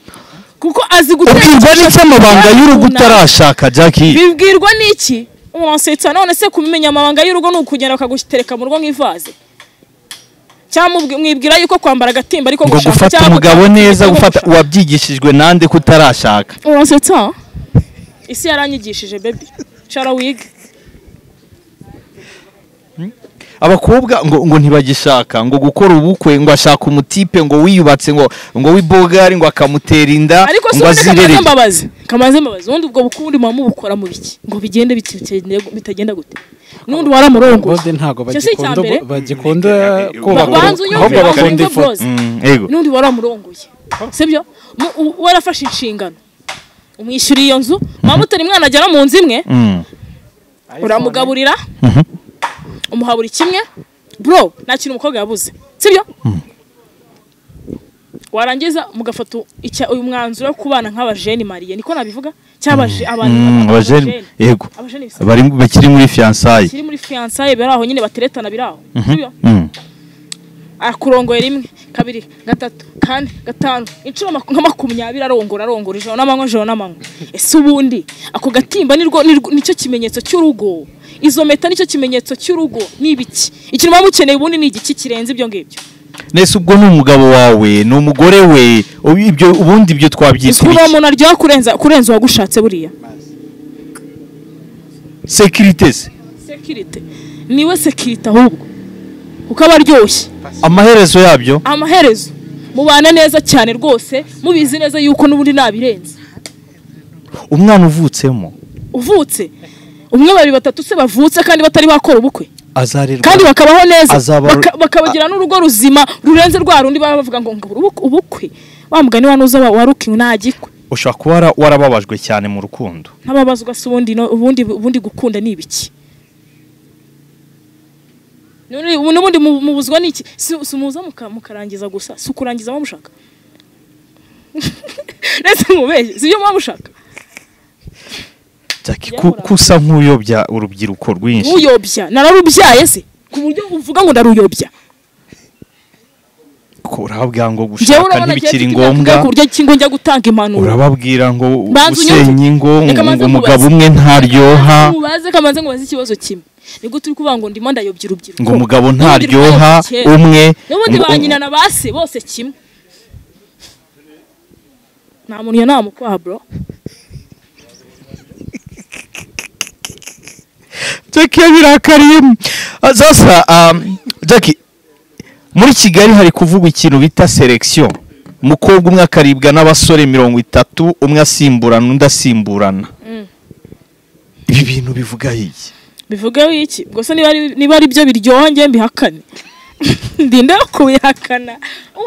Kuko azi ubwirwa n'icyo amabanga y'urugo runaka. utarashaka jack bibwirwa n'iki umwansetsa none se kumenya amabanga y'urugo ni ukugenda bakagutereka mu rugo nk'ivaze cyangwa mubwi- mwibwira yuko kwambara agatimba ariko ngo gushaka gufata cyangwa umugabo gutanga neza igitego gufata gushaka. wabyigishijwe nande kutarashaka umwansetsa isi yaranyigishije bebi cara wige abakobwa ngo ngo ntibagishaka ngo gukora ubukwe ngo ashaka umutipe ngo wiyubatse ngo ngo w'ibogari ngo akamutera inda ariko si ngo ubundi kamaze azirereye imbabazi kamaze imbabazi ubundi ubwo bukundi muba mubukora mu biki ngo bigende biti- bitagende- bitagenda gute n'undi waramurongoye bose ntabwo Icyo si icya bagikunda mbere. bagikunda Ba- kubaka banza urugo, ahubwo unyumve banza bakunda ifoto unyumve Mm, yego n'undi waramurongoye sibyo mu- u- warafashe inshingano umwishyuriye iyo nzu waba utari mwana agera mu nzu imwe Mm. uramugaburira umuha buri kimwe bro nta kintu umukobwa yabuze sibyo warangiza mugafata icya- uyu mwanzuro wo kubana nk'abajeni mariye niko nabivuga cyangwa abaje- abantu Mm, abajeni yego abajeni bisa- bari bakiri muri fiyansaye kiri muri fiyansaye biri aho nyine bateretana biri aho sibyo Mm. akurongoye rimwe kabiri gatatu kane gatanu inshuro maku- nka makumyabiri arongora arongora ijoro n'amanywa ijoro n'amanywa ese ubundi ako gatimba nirwo nirwo- nicyo kimenyetso cy'urugo izo meta nicyo kimenyetso cy'urugo ni ibiki ikintu muba mukeneye ubundi ni igiki kirenze ibyo ngibyo nese ubwo ni umugabo wawe ni umugore we ubu- ibyo ubundi ibyo twabyita kuba ibiki umuntu aryoha kurenza kurenza uwagushatse buriya sekirite se sekirite niwe sekirite ahubwo kuko aba aryoshye amaherezo yabyo amaherezo mubana neza cyane rwose mubizi neza yuko n'ubundi nabirenze umwana uvutsemo uvutse umwe babiri batatu se bavutse kandi batari bakora ubukwe azarerwa kandi bakabaho neza Azaba- baka- bakabagira n'urugo ruzima rurenze rwa rundi baba bavuga ngo ngo ubukwe- ubukwe wa mugani wa nuza wa- warukiwe ntagikwe ushobora kuba wara- warababajwe cyane mu rukundo ntababazwa se ubundi no- ubundi ubundi gukunda ni ibiki N'ubundi- n'ubundi mu- mubuzwa n'iki si si umuza muka- mukarangiza gusa si ukurangiza muba ndetse mubeshye si byo muba mushaka Jackie, ku- kusa nk'uyobya urubyiruko rwinshi uyobya nararubyaye se ku buryo uvuga ngo ndaruyobya ko urababwira ngo njyewe gushaka urabona agiye ntibikiri afite imyaka ingahe ku ngombwa buryo ki ngo njya gutanga impanuro urababwira ngo Banza unyumve. usenya ingo Reka ngo banze umugabo nkubaze. umwe ntaryoha mubaze kamanze ngo baze ikibazo kimwe nibwo turi kuvuga ngo ndimo ndayobya urubyiruko ngo umugabo N'ubundi ntaryoha rwose kera. umwe n'ubundi um- ba nyina na ba se bose kimwe nta muntu iyo nama ukwaha bro Jackie birakariye sasa um, Jackie muri Kigali hari kuvugwa ikintu bita selection umukobwa umwe akaribwa n'abasore mirongo itatu umwe asimburana undi asimburana ibi bintu bivuga iki bivuge iki gusa niba ari niba ari byo biryoha njye mbihakane ndinde wo kubihakana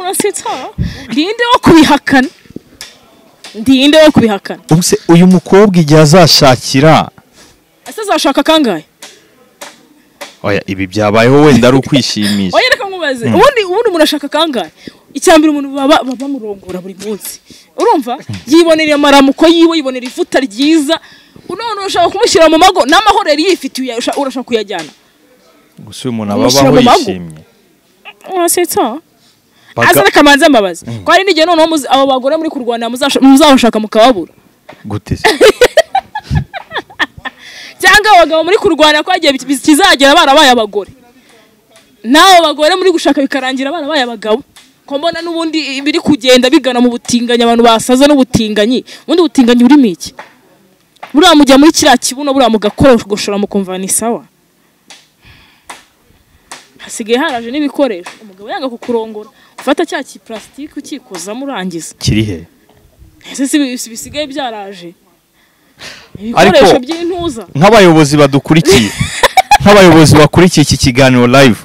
urasitsa ndinde wo kubihakana ndinde wo kubihakana Ubu se uyu mukobwa igihe azashakira ese azashaka kangahe oya ibi byabayeho wenda ari ukwishimisha oya reka nkubaze ubundi ubundi umuntu ashaka kangahe icya mbere umuntu baba baba bamurongora buri munsi urumva yibonera amaramuko yiwe yibonera ivuta ryiza none urashaka kumushyira mu mago n'amahorero yifitiye uya- urashaka kuyajyana gusa uyu muntu Umushyira ababaho mu mago. yishimye urasetsa Baga- aza reka mbanze mbabaze ko hari n'igihe noneho muzi- abo bagore muri kurwanira muzasha- muzabashaka mukababura gute se cyangwa abagabo muri kurwanira ko hagiye bi- kizagera barabaye abagore n'abo bagore muri gushaka bikarangira barabaye abagabo ko mbona n'ubundi biri kugenda bigana mu butinganyi abantu basaza n'ubutinganyi ubundi butinganyi burimo iki buriya mujya muri kiriya kibuno buriya mugakogoshora mukumva ni sawa hasigaye haraje n'ibikoresho umugabo yanga kukurongora ufata cya kiparasitike ukikozamo urangiza kiri he ese si bi- si bisigaye byaraje Ariko- ibikoresho by'intuza nk'abayobozi badukurikiye nk'abayobozi bakurikiye iki kiganiro live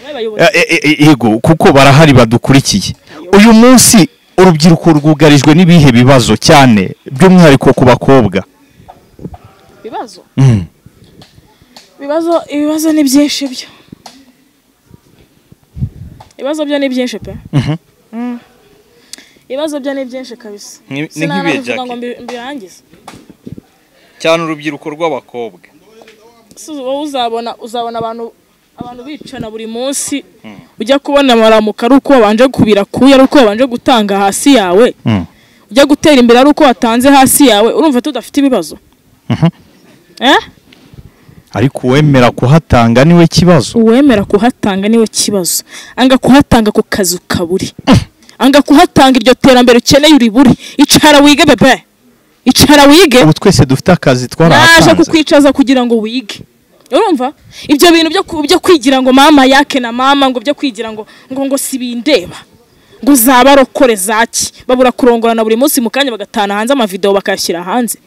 n'abayobozi E- e- e- yego kuko barahari badukurikiye uyu munsi urubyiruko rwugarijwe n'ibihe bibazo cyane by'umwihariko ku bakobwa ibibazo Mm. ibibazo ibibazo ni byinshi byo ibibazo byo ni byinshi pe Mhm. Mm. ibibazo byo ni byinshi kabisa Ni- ni Sinanabivuga nk'ibihe, Jackie. ngo mbi- mbirangize cyane urubyiruko rw'abakobwa Si wowe uzabona uzabona abantu abantu bicana buri munsi ujya kubona amaramuko ari uko wabanje kubirakuye ari uko wabanje gutanga hasi yawe Mm. ujya gutera imbere ari uko watanze hasi yawe urumva tudafite ibibazo eh ariko uwemera kuhatanga niwe kibazo uwemera kuhatanga niwe kibazo anga kuhatanga ku kazi ukaburi anga kuhatanga iryo terambere ukeneye uribure icara wige bebe icara wige ubu twese dufite akazi naje twarahatanze kukwicaza kugira ngo wige urumva ibyo bintu byo ku- byo kwigira ngo mama yake na mama ngo byo kwigira ngo ngo ngo sibindeba ngo zabarokore zaki babura kurongorana buri munsi mu kanya bagatana hanze amavideo bakayashyira hanze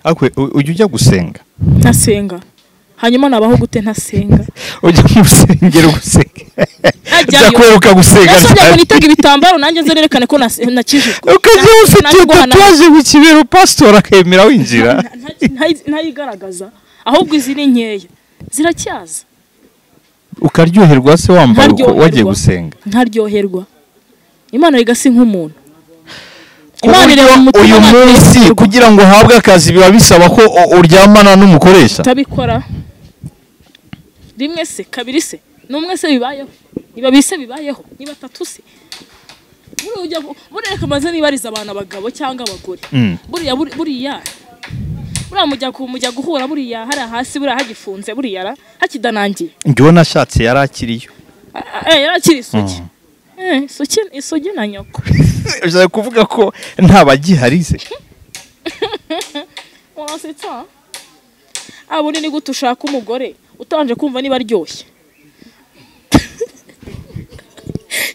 ariko u- ujya ujya gusenga ntasenga hanyuma nabaho gute ntasenga ujya mu rusengero gusenga Najyayo. bya kweruka gusenga nasabye ngo cyane. nitege ibitambaro nanjye nze nerekane ko nas- nakijijwe ukajya Na- ufite nanjye guhana- tatuwaje mu kibero pasitori akemera winjira nta- nta- nta- ntayigaragaza ahubwo izi ni nkeya ziracyaza ukaryoherwa se wambaye uko Nkaryoherwa. wagiye gusenga ntaryoherwa imana yiga si nk'umuntu imana ireba mu kuburyo mutima uyu nta munsi kwishyurwa. kugira ngo uhabwe akazi biba bisaba ko u- uryamana n'umukoresha utabikora rimwe se kabiri se n'umwe se bibayeho niba bise bibayeho niba atatu se buriya ujya ku- buriya reka maze nibariza abantu abagabo cyangwa abagore Mm. buriya buri- buriya buriya mujya ku- mujya guhura buriya hariya hasi buriya hagifunze buriya ra- hakidanangiye njyewe nashatse yari akiriyo Ah, ah, eh, yarakiri isugi Eh, isugi isugi na nyoko ushaka kuvuga ko nta bagiharize urasetsa abundi ni gute ushaka umugore utabanje kumva niba aryoshye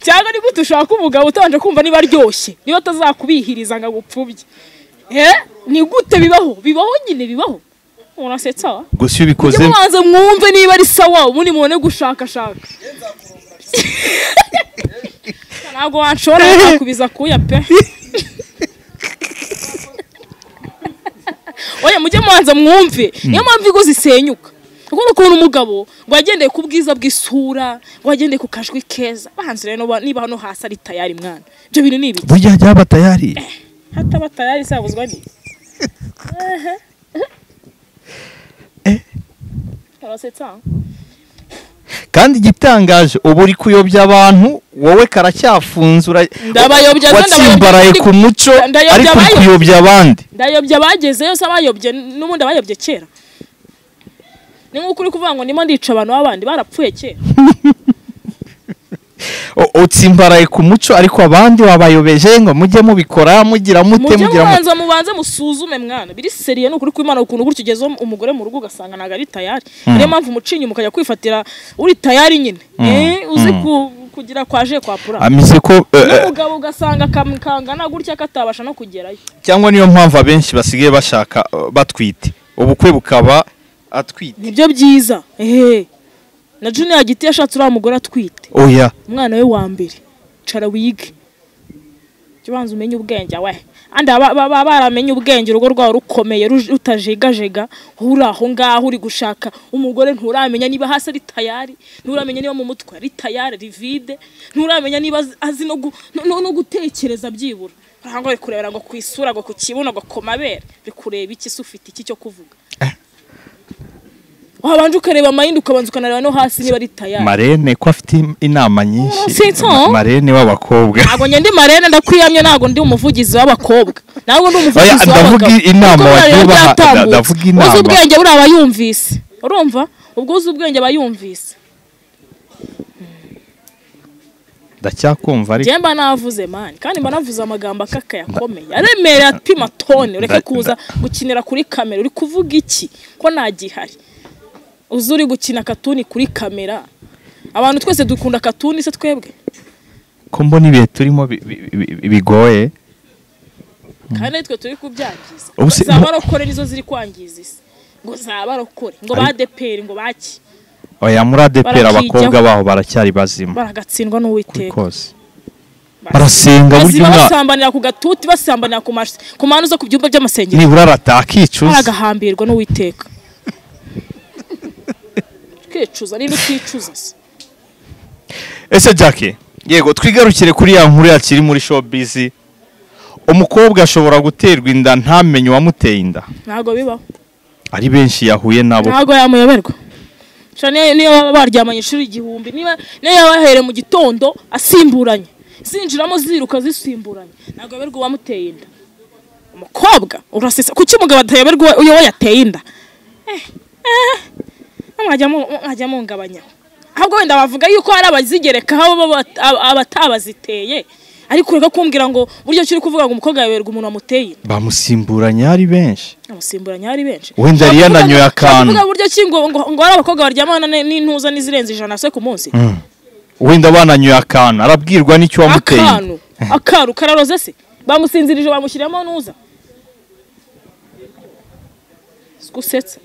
cyangwa ni gute ushaka umugabo utabanje kumva niba aryoshye niba atazakubihiriza ngo agupfubye Eh, ni gute bibaho bibaho nyine bibaho urasetsa gusa iyo ubikoze ujye mubanze mwumve niba ari sawa ubundi mubone gushakashaka ntabwo wanshobora ntakubiza kuya pe oya mujye mubanza mwumve niyo mpamvu ingo zisenyuka kuko ukuntu umugabo ngo yagendeye ku bwiza bw'isura ngo yagendeye ku kajwi keza bahanze rero niba hano hasi ari tayari mwana ibyo bintu ni ibiki burya ryaba tayari hataba tayari sabuzwa ni urasetsa kandi igitangaje ubu uri kuyobya abantu wowe karacyafunze ura- Ndabayobya, watsimbaraye ndabayobya, ku muco ndayobya ariko uri abayobya. kuyobya abandi ndayobya abagezeyo se abayobye n'ubundi abayobye kera ni nk'uko uri kuvuga ngo ndimo ndica abantu b'abandi barapfuye kera U- utsimbaraye ku muco ariko abandi wabayobeje ngo mujye mubikora mugira mute mujye mugira mute mubanza mubanze musuzume mwana biri seriye ni ukuri kw'imana ukuntu gutyo ugeze umugore mu rugo ugasanga ntabwo ari tayari niyo mpamvu umucinyi mukajya kwifatira uri tayari nyine Eh, uzi ku- kugira kwaje kwa pura amize ko eh, eh, n'umugabo ugasanga akamukangana gutya katabasha no kugerayo cyangwa niyo mpamvu abenshi basigaye bashaka eh, batwite ubukwe bukaba atwite nibyo byiza ehe na junior giti yashatse uriya mugore atwite oya umwana we wa mbere cara wige jya ubanza umenye ubwenge we andi aba- baba baramenye ubwenge urugo rwawe rukomeye ruj- rutajegajega wowe uri aho ngaho uri gushaka umugore nturamenya niba hasi ari tayari nturamenya niba mu mutwe ari tayari rivide nturamenya niba azi- azi no gu- no- no- no gutekereza byibura urangwa biri kurebera ngo ku isura ngo ku kibuno ngo ku mabere bikureba iki se ufite iki cyo kuvuga wabanje ukareba amayindi ukabanza ukanareba no hasi niba ari tayari marene ko afite im- inama nyinshi Sitso? Ma- marene w'abakobwa ntabwo njye ndi marene ndakwiyamye ntabwo ndi umuvugizi w'abakobwa ntabwo ndi Oya, umuvugizi ndavuga w'abagabo inama Ariko buriya rero wagiye ubaha- byatambutse. nda- ndavuga uzi inama. ubwenge buriya aba yumvise urumva ubwo uzi ubwenge aba yumvise ndacyakumva ariko njye mba navuze mani kandi mba navuze amagambo akakaye akomeye aremereye apima toni ureke nda- kuza gukinira kuri kamera uri kuvuga iki ko nta gihari uzi uri gukina katuni kuri kamera abantu twese dukunda katuni se twebwe ko mbona ibihe turimo bi- bi- bi- bi- bigoye kandi ari twe turi kubyangiza Ubu si- za barokore nizo ziri kwangiza isi ngo za barokore ngo ba deperi ngo baki oya muri adepera Barakijyaho. abakobwa baho baracyari bazima baragatsindwa kuri n'uwiteka kose barasenga burya bazima umwana basambanira ku gatuti basambanira ku maso ku mpande zo ku byumba by'amasengero nibura aratakicuza baragahambirwa n'uwiteka twicuza niba uticuza se ese jacke yego twigarukire kuri ya nkuru yakiri muri showbiz umukobwa ashobora guterwa inda ntamenye uwamuteye inda ntabwo bibaho ari benshi yahuye nabo ntabwo yamuyoberwa Sha niyo niyo baba baryamanye inshuro igihumbi niba niyo yaba yahereye mu gitondo asimburanye zinjiramo ziruka zisimburanye ntabwo yoberwa uwamuteye inda umukobwa urasesa kuki umugabo atayoberwa uwo- uwo yateye inda Eh, eh, mwajya mu- mwajya mungabanya ahubwo wenda bavuga yuko hari abazigerekaho bo bat- ab- abatabaziteye ariko ureka kumbwira ngo buryo ki uri kuvuga ngo umukobwa yayoberwa umuntu wamuteye inda bamusimburanye ari benshi amusimburanye ari benshi Wenda yari yananyoye akantu. uvuga buryo ki ngo ngo ngo hari abakobwa baryamana ni- n'intuza n'izirenze ijana se ku munsi wenda bananyuye akantu arabwirwa n'icyo wamuteye inda akantu akantu kararoze se bamusinzirije bamushyiramo ntuza gusetsa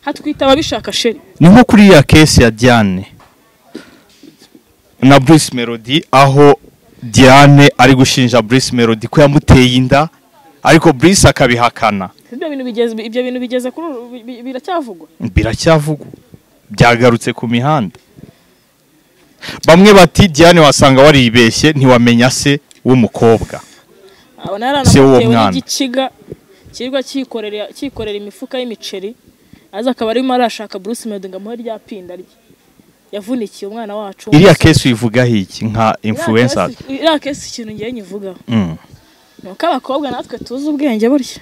hatwita ababishaka sheri ni nko kuri ya kesi ya diane na bruce melody aho diane ari gushinja bruce melody ko yamuteye inda ariko bruce akabihakana ibyo bintu bigeze ibyo bintu bigeze kuri uru- bi- bi- biracyavugwa biracyavugwa byagarutse ku mihanda bamwe bati diane wasanga waribeshye ntiwamenya se w'umukobwa abona Se w'uwo yaranamutewe mwana. n'igiciga kirirwa cyikorera cyikorera imifuka y'imiceri aza akaba arimo arashaka Bruce Melody ngo amuhe rya pinda rye yavunikiye umwana wacu iriya kesi uyivugaho iki nka influencer iriya kesi ikintu ngiye nyivugaho Mm. ni uko abakobwa natwe tuzi ubwenge burya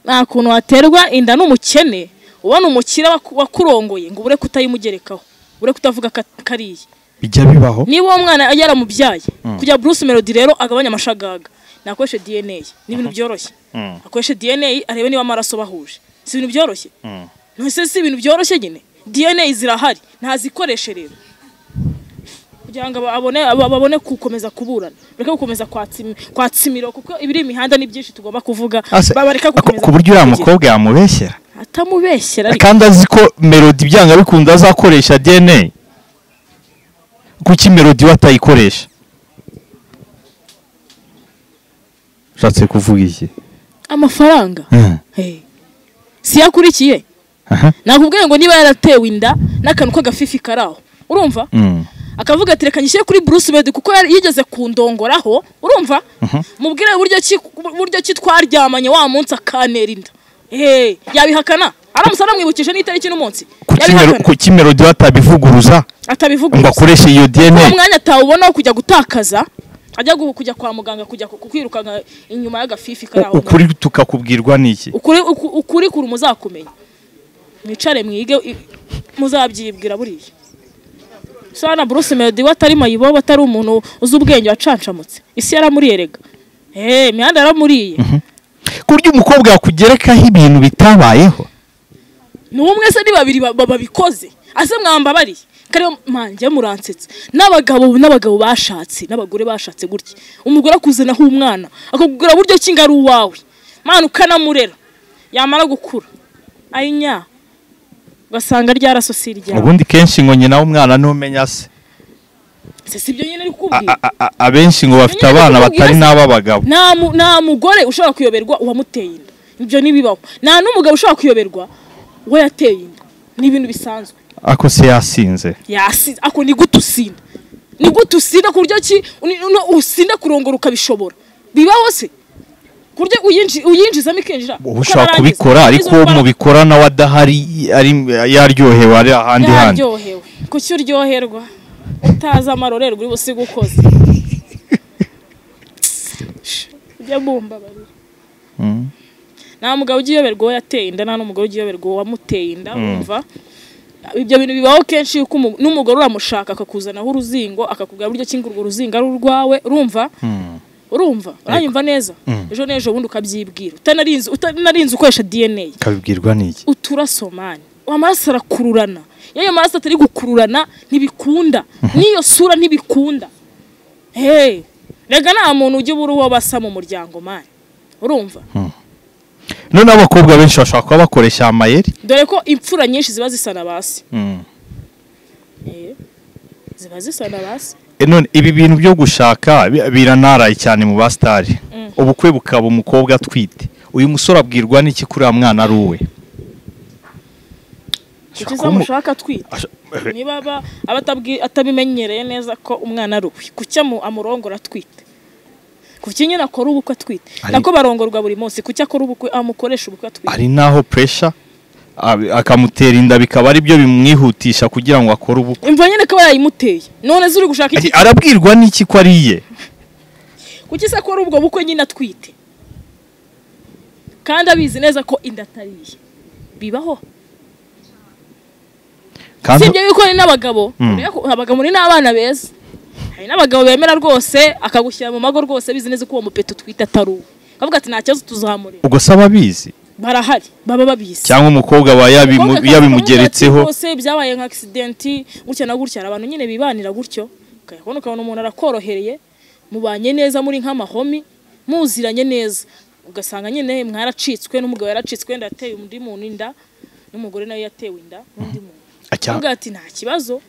nta kuntu waterwa inda n'umukene ubona umukire waku- wakurongoye ngo ubure kutayimugerekaho ubure kutavuga ko at- ko ari iye bijya bibaho niba uwo mwana yari yaramubyaye kugira Bruce Melody rero agabanye amashagaga nakoreshe DNA ni ibintu byoroshye Mm. akoreshe DNA arebe niba amaraso bahuje si ibintu byoroshye ntose si ibintu byoroshye nyine DNA zirahari ntazikoreshe rero kugira ngo aba- abone aba- babone gukomeza kuburana bareke gukomeza kwatsimi- kwatsimira kuko ibiri imihanda ni byinshi tugomba kuvuga Ase- ba- bareka ako- gukomeza ku buryo uriya kuvugira. mukobwa yamubeshyera atamubeshyera ariko kandi azi ko melody byanga bikunda azakoresha dna kuki melody we atayikoresha ushatse kuvuga iki amafaranga Hey. si yakurikiye Aha. nakubwiye ngo niba yaratewe inda n'akantu k'agafifi kari aho urumva Mm. akavuga ati reka nyishyire kuri Bruce Melody kuko yari- yigeze kundongoraho urumva mubwire buryo ki buryo ki twaryamanye wa munsi akantera inda hey yabihakana aramusa namwibukije n'itariki n'umunsi Kuki Melo- yabihakana kuki melody we atabivuguruza atabivuga ngo akoreshe iyo uwo dna mwanya atawubona wo kujya gutakaza ajya gu- kujya kwa muganga kujya ku- kwirukanka inyuma y'agafifi kari aho ukuri tukakubwirwa n'iki ukuri uku- ukuri kuri muzakumenya mwicare mwige i- muzabyibwira buriya sana Bruce Melody we atari mayibo atari umuntu uzi ubwenge wacancamutse isi yaramuriyerega eh imihanda yaramuriye ku buryo umukobwa yakugerekaho ibintu bitabayeho ni umwe se ni babiri ba- ba- babikoze ase mwambabariye kariyo manje muransetsa n'abagabo n'abagabo bashatse n'abagore bashatse gutya umugore akuzanaho umwana akakugura buryo ki ngo ari uwawe mana ukanamurera yamara gukura ayinya ugasanga ryarasosi ryawe ubundi kenshi ngo nyina w'umwana ntumenya se se si byo nyine ari A- kukubwira a- a- abenshi ngo bafite abana batari n'ab'abagabo nta mu- nta mugore ushobora kuyoberwa uwamuteye inda ibyo ntibibaho nta n'umugabo ushobora kuyoberwa uwo yateye inda ni ibintu bisanzwe ako se yasinze yasize ako ni gute usinda ni gute usinda ku buryo ki uni- uno usinda kurongora ukabishobora bibaho se ku buryo uyinji- uyinjizamo ikinjira ukarangiza. uba ushobora kubikora ariko Izo uwo ndwara mubikora nawe adahari ari yaryohewe ari ahandi handi yaryohewe kuki uryoherwa utazi amarorerwa uri busiga ukoze ujya bumbabarira nta mugabo ugiyoberwa uwo yateye inda nta n'umugore ugiyoberwa uwo wamuteye inda wumva ibyo bintu bibaho kenshi yuko umu- n'umugore uramushaka akakuzanaho uruzingo akakubwira buryo ki ngo urwo ruzingo ari urwawe urumva urumva uranyumva neza ejo n'ejo bundi ukabyibwira utanarinze utanarinze ukoresha dna ukabibwirwa n'iki uturasomani amaraso arakururana iyo ayo maraso atari gukururana ntibikunda n'iyo sura ntibikunda hey rega nta muntu ujya ubura uwo basa mu muryango mani urumva none abakobwa benshi bashobora kuba bakoresha amayeri dore ko imfura nyinshi ziba zisa na basi Eh, ziba zisa na basi E none ibi bintu byo gushaka bi- biranaraye cyane mu basitari ubukwe bukaba umukobwa atwite uyu musore abwirwa n'iki kuri uya mwana ari uwe kuki kuba umu- zamushaka atwita Asha- niba aba aba atabwi- atabimenyereye neza ko umwana ari uwe kuki amu- amurongora atwite kuki nyine akora ubukwe atwite Ari- nako barongorwa buri munsi kuki akora ubukwe amukoresha ubukwe atwite hari n'aho puresha akamutera inda bikaba ari byo bimwihutisha kugira ngo akore ubukwe imva nyine ko yayimuteye none se uri gushaka iki arabwirwa n'iki ko ari iye kuki se akora ubwo bukwe nyine atwite kandi abizi neza ko inda atari iye bibaho kandi sibyo yuko hari n'abagabo abagabo ni n'abana beza hari n'abagabo bemera rwose akagushyira mu mago rwose bizi neza ko uwo mupeta utwite atari uwe akavuga ati nta kibazo tuzamureba ubwo se ababizi barahari baba babizi cyangwa umukobwa aba yabimu- Umukobwa akavuga yabimugeretseho ati, rwose byabaye nka accidenti gutya na gutya hari abantu nyine bibanira gutyo ukabona ukabona umuntu arakorohereye mubanye neza muri nk'amahomi muziranye neza ugasanga nyine mwaracitswe n'umugabo yaracitswe wenda yateye undi muntu inda n'umugore nawe yatewe inda n'undi muntu Acya- avuga ati nta kibazo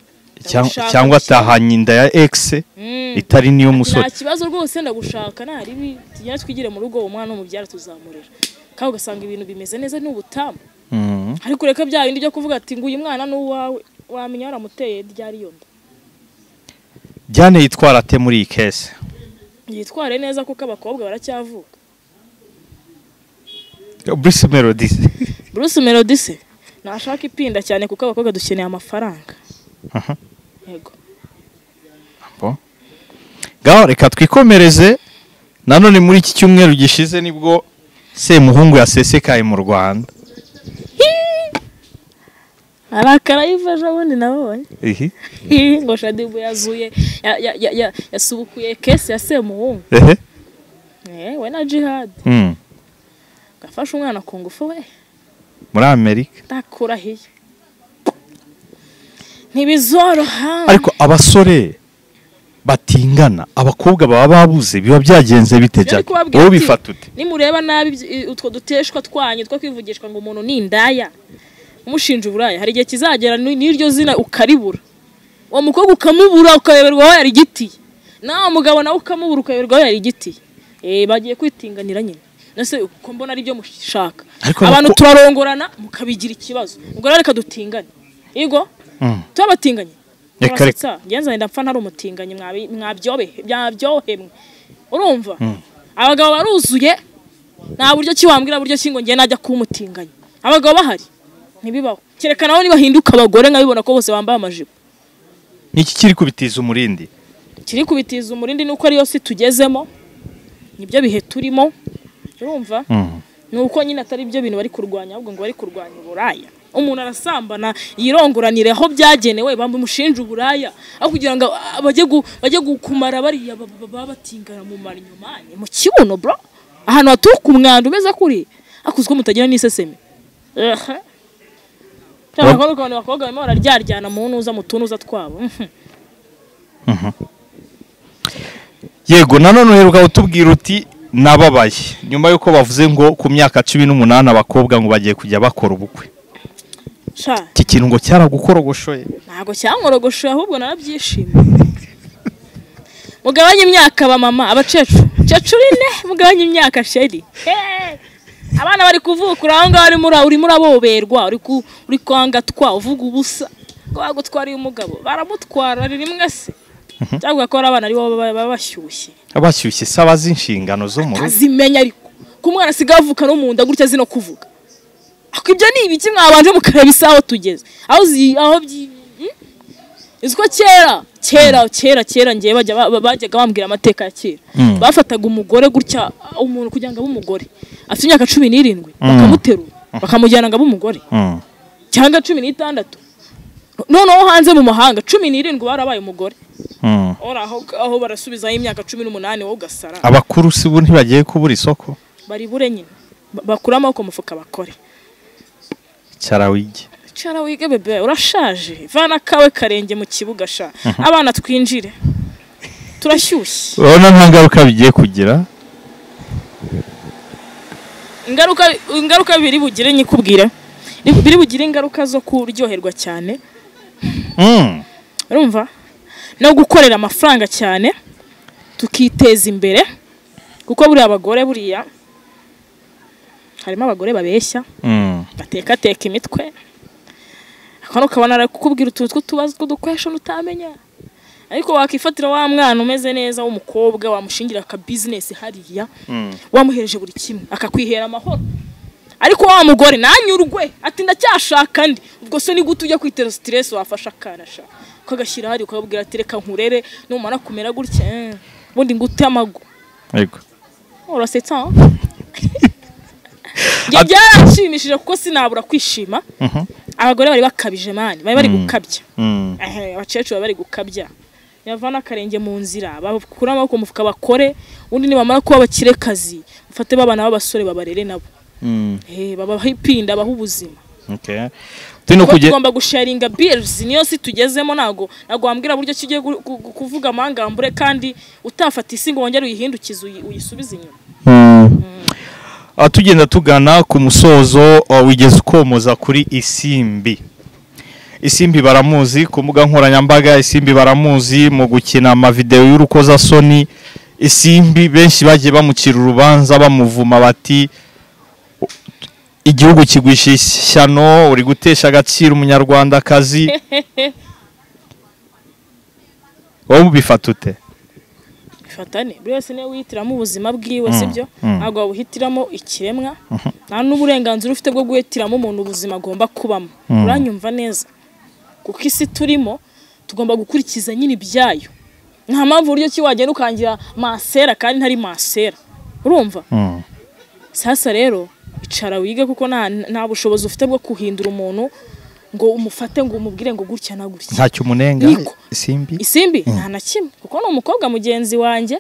Cyang- ndagushaka cyangwa gushyira- atahanye inda ya egisi Mm. itari nta n'iy'umusore kibazo rwose ndagushaka naribi tugenda twigire mu rugo uwo mwana w'umubyara tuzamurera kandi ugasanga ibintu bimeze neza n'ubutamu Mm. ariko reka bya bindi byo kuvuga ati nguyu mwana ni uwawe wamenya waramuteye ryari iyo nda Diane yitwara ate muri iyi kesi yitware neza kuko abakobwa baracyavuka Bruce Melody Bruce Melody se ntashaka ipinda cyane kuko abakobwa dukeneye amafaranga Aha. yego ngaho reka twikomereze nanone muri iki cyumweru gishize nibwo semuhungu yasesekaye mu rwanda arakara yiva ejo bundi nabonye Ihi. Hi, ngo shadibu yazuye ya- ya- ya- ya- yasubukuye kesi ya semuhungu Ehe. Eh, we na jihad Mm. gafashe umwana ku ngufu we muri amerika ndakurahiye ntibizoroha ariko abasore batingana abakobwa baba babuze biba byagenze Ibyo bite ari Jack? kubabwira wowe ati, ubifata ute nimureba nabi ibyo- utwo duteshwa twanyu two kwivugishwa ngo umuntu ni indaya umushinja uburaya hari igihe kizagera ni- n'iryo zina ukaribura uwo mukobwa ukamubura ukayoberwa aho yari igiti nawe mugabo nawe ukamubura ukayoberwa aho yari igiti Eh, bagiye kwitinganira nyine nase uko mbona aribyo mushaka Ariko abantu abako- turarongorana mukabigira ikibazo ubwo rero reka dutingane yego Mm. turabatinganye Reka, turasetsa ngenza wenda mpfa ntari umutinganyi mwabi- mwabyobe- mwabyohemwe urumva abagabo baruzuye nta buryo ki wambwira buryo ki ngo ngiye najya kuba umutinganyi abagabo bahari ntibibaho kerekana aho nibahinduka abagore nkabibona ko bose bambaye amajipo ni iki kiri kubitiza umurindi kiri kubitiza umurindi ni uko ariyo si tugezemo nibyo bihe turimo urumva Mm. ni uko nyine atari byo bintu bari kurwanya ahubwo ngo bari kurwanya uburaya umuntu arasambana yirongoranire aho byagenewe bamushinja uburaya aho kugira ngo ah, bajye gu- bajye gukumara bariya ba- ba- baba batingana mu marinyomani mu kibuno bro ahantu haturuka umwanda umeze kuri akuzwe mutagira n'iseseme Ehe. Cyangwa abakobwa ukabona abakobwa barimo bararyaryana mu ntuza mu tunuza twabo Mhm. yego nanone uheruka utubwira uti nababaye nyuma y'uko bavuze ngo ku myaka cumi n'umunani abakobwa ngo bagiye kujya bakora ubukwe sha iki kintu ngo cyaragukorogoshye ntabwo cyankorogoshoye ahubwo narabyishimiye mugabanye imyaka ba mama abacecu cecuru ine mugabanye imyaka sheri Hey! abana bari kuvuka uri aho ngaho urimo ura- urimo uraboberwa uri ku- uri kwangatwa uvuga ubusa ko bagutwariye umugabo baramutwara ni rimwe se cyangwa ko ari abana ari bo baba baba bashyushye abashyushye saba z'inshingano zo mu rugo azimenya ariko ko umwana asigaye avuka no mu nda gutya zino kuvuga ako ibyo ni ibiki mwabanje mukareba isaha aho tugeze aho zi aho byi hmm? uzi ko kera kera kera kera ngewe bajya ba- ba- bajyaga bambwira amateka ya kera Mm. bafataga umugore gutya uh, umuntu kugira ngo abe umugore afite imyaka cumi n'irindwi bakamuterura bakamujyana ngo abe umugore Mm. cyangwa cumi n'itandatu noneho hanze mu mahanga cumi n'irindwi barabaye umugore Mm. ora aho aho barasubizaho imyaka cumi n'umunani wowe ugasara abakuru si bo ntibagiye kubura isoko baribure nyine Ba- bakure amaboko mu mufuka bakore cyarawigi cara wige bebe urashaje vana kawe karenge mu kibuga sha abana twinjire turashyushye urabona nta ngaruka bigiye kugira ingaruka ingaruka biri bugire nyikubwire biri bugire ingaruka zo kuryoherwa cyane Mm. urumva no gukorera amafaranga cyane tukiteza imbere kuko buriya abagore buriya harimo abagore babeshya Mm. batekateka imitwe hano ukabona ari kukubwira utuntu tw'utubazo tw'udukoresho utamenya ariko wakifatira wa mwana umeze neza w'umukobwa wamushingira akabizinesi hariya wamuhereje buri kimwe akakwihera amahoro ariko wa mugore nanyurwe ati ndacyashaka ndi ubwo se ni gute ujya kwitera siteresi wafashe akarasha ukagashyira hariya ukababwira ati reka nkurere numara kumera gutya eh, ubundi ngute amagu yego urasetsa aho Ibyo byaranshimishije kuko sinabura kwishima Mhm. abagore bari bakabije mani bari bari gukabya Mm. Ehe, abakecuru bari bari gukabya yavana akarenge mu nzira bakure amaboko mu mufuka bakore undi nibamara kuba abakirekazi bafate babana b'abasore babarere nabo Mm. Eh, babahe ipinda bahe ubuzima Okay. Tino kuko kujye tugomba gusharinga bills niyo si tugezemo ntago ntago wambwira buryo ki ugiye gu- gu- gu- kuvuga amangambure kandi utafata isi ngo wongere uyihindukize uyi- uyisubize inyuma Mm. Ah, tugenda tugana ku musozo ah, wigeze ukomoza kuri isimbi isimbi baramuzi ku mbuga nkoranyambaga isimbi baramuzi mu gukina amavidewo y'urukozasoni isimbi benshi bagiye bamucira urubanza bamuvuma bati "U- igihugu kigwisha ishyano uri gutesha agaciro umunyarwandakazi wowe ubifata ute bifatane buri wese niwe wihitiramo ubuzima bwiwe Mm, sibyo mm. ntabwo wabuhitiramo ikiremwa nta n'uburenganzira ufite bwo guhitiramo umuntu ubuzima agomba kubamo uranyumva neza kuko isi turimo tugomba gukurikiza nyine ibyayo nta mpamvu uburyo ki wagenda ukangira masera kandi ntari masera urumva Mm. sasa rero icara wige kuko nta, nta bushobozi ufite bwo guhindura umuntu ngo umufate ngo umubwire ngo gutya na gutya ntacyo umunenga Niko. isimbi isimbi nta na kimwe kuko ni umukobwa mugenzi wanjye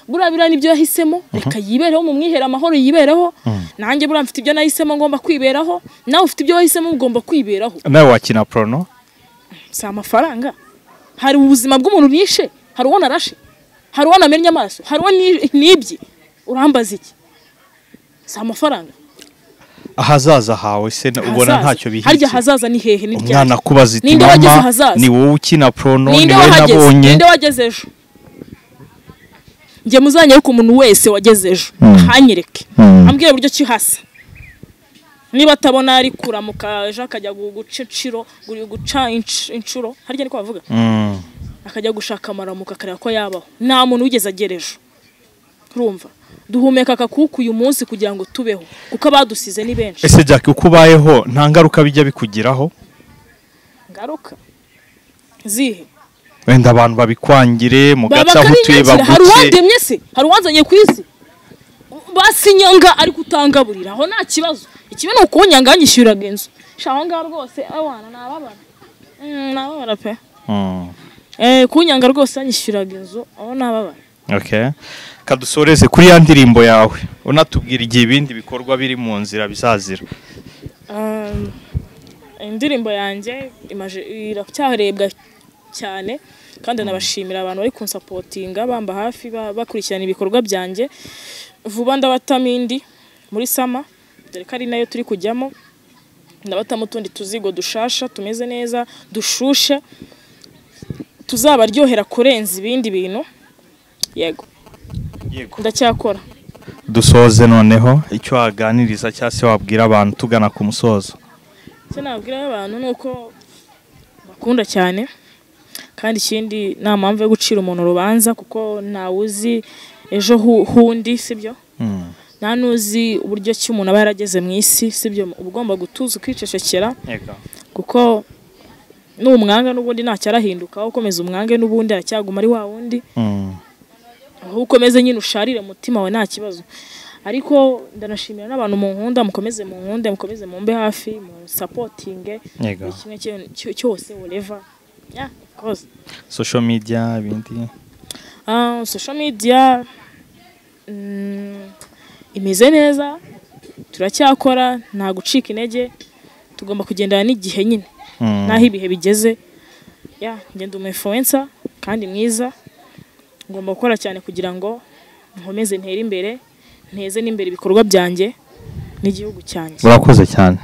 buriya biriya nibyo yahisemo reka yibereho mu mwiherero amahoro yibereho nanjye buriya mfite ibyo nahisemo ngomba kwiberaho nawe ufite ibyo wahisemo ugomba kwiberaho nawe wakina porono si amafaranga hari ubuzima bw'umuntu nishe hari uwo narashe hari uwo namennye amaso hari uwo ni- nibye urambaza iki si amafaranga ahazaza hawe se na- ubona Hazaza. ntacyo harya bihishye hazaza ni hehe ni ryari? umwana akubaza iti Ninde wageze mama ahazaza? ni wowe ukina porono ni ninde wowe wahageze nabonye ninde wageze ejo njye muzanyereku umuntu wese wageze ejo ntanyereke Mm. ambwire uburyo ki hasa niba atabona ari kuramuka ejo akajya gu- guca inciro gu- guca inc- incuro harya niko bavuga Mm. akajya gushaka amaramuka akareba ko yabaho nta muntu wigeze agera ejo urumva duhumeka akakuka uyu munsi kugira ngo tubeho kuko abadusize ni benshi ese jack uko ubayeho nta ngaruka bijya bikugiraho ngaruka zihe wenda abantu babikwangire baba mugaca aho utuye bakabinyangira hari baguce uwandemye se hari uwanzanye ku isi basinyanga ari kutangaburira aho nta kibazo ikibi ni ukunyanga yanyishyuriraga inzu sha aho ngaho rwose abana nababara Mm, nababara pe Mm. Eh, kunyanga rwose yanyishyuriraga inzu aho nababara Okay. kadusoreze kuri ya ndirimbo yawe unatubwira igihe ibindi bikorwa biri mu nzira bizazira Um, indirimbo yanjye imaje iracyarebwa cyane kandi nabashimira abantu bari kunsapotinga bamba hafi ba- bakurikirana ibikorwa byanjye vuba ndabatamindi muri sama dore ko ari nayo turi kujyamo ndabatamo utundi tuzigo dushasha tumeze neza dushushe tuzabaryohera kurenza ibindi bintu yego ndacyakora dusoze noneho icyo waganiriza cyangwa se wabwira abantu tugana ku musozo icyo nabwira abantu ni uko bakunda cyane kandi ikindi nta mpamvu yo gucira umuntu urubanza kuko ntawe uzi ejo hu- hundi sibyo Mm. nta n'uzi uburyo ki umuntu aba yarageze mu isi sibyo uba ugomba gutuza ukicecekera kuko n'umwanga n'ubundi ntacyo arahinduka aho ukomeza umwange n'ubundi aracyaguma ari wa wundi Mm. aho ukomeze nyine usharire umutima wawe nta kibazo ariko ndanashimira n'abantu mu nkunda mukomeze mu nkunde mukomeze mumbe hafi mu sapotinge Yego. buri kimwe cyo- cyo- cyose whatever yeah of course social media ibindi Ah, social media mm, imeze neza turacyakora nta gucika intege tugomba kugendana n'igihe nyine Mm. n'aho ibihe bigeze ya ngenda umu influencer kandi mwiza ngomba gukora cyane kugira ngo nkomeze ntere imbere nteze n'imbere ibikorwa byanjye n'igihugu cyanjye urakoze cyane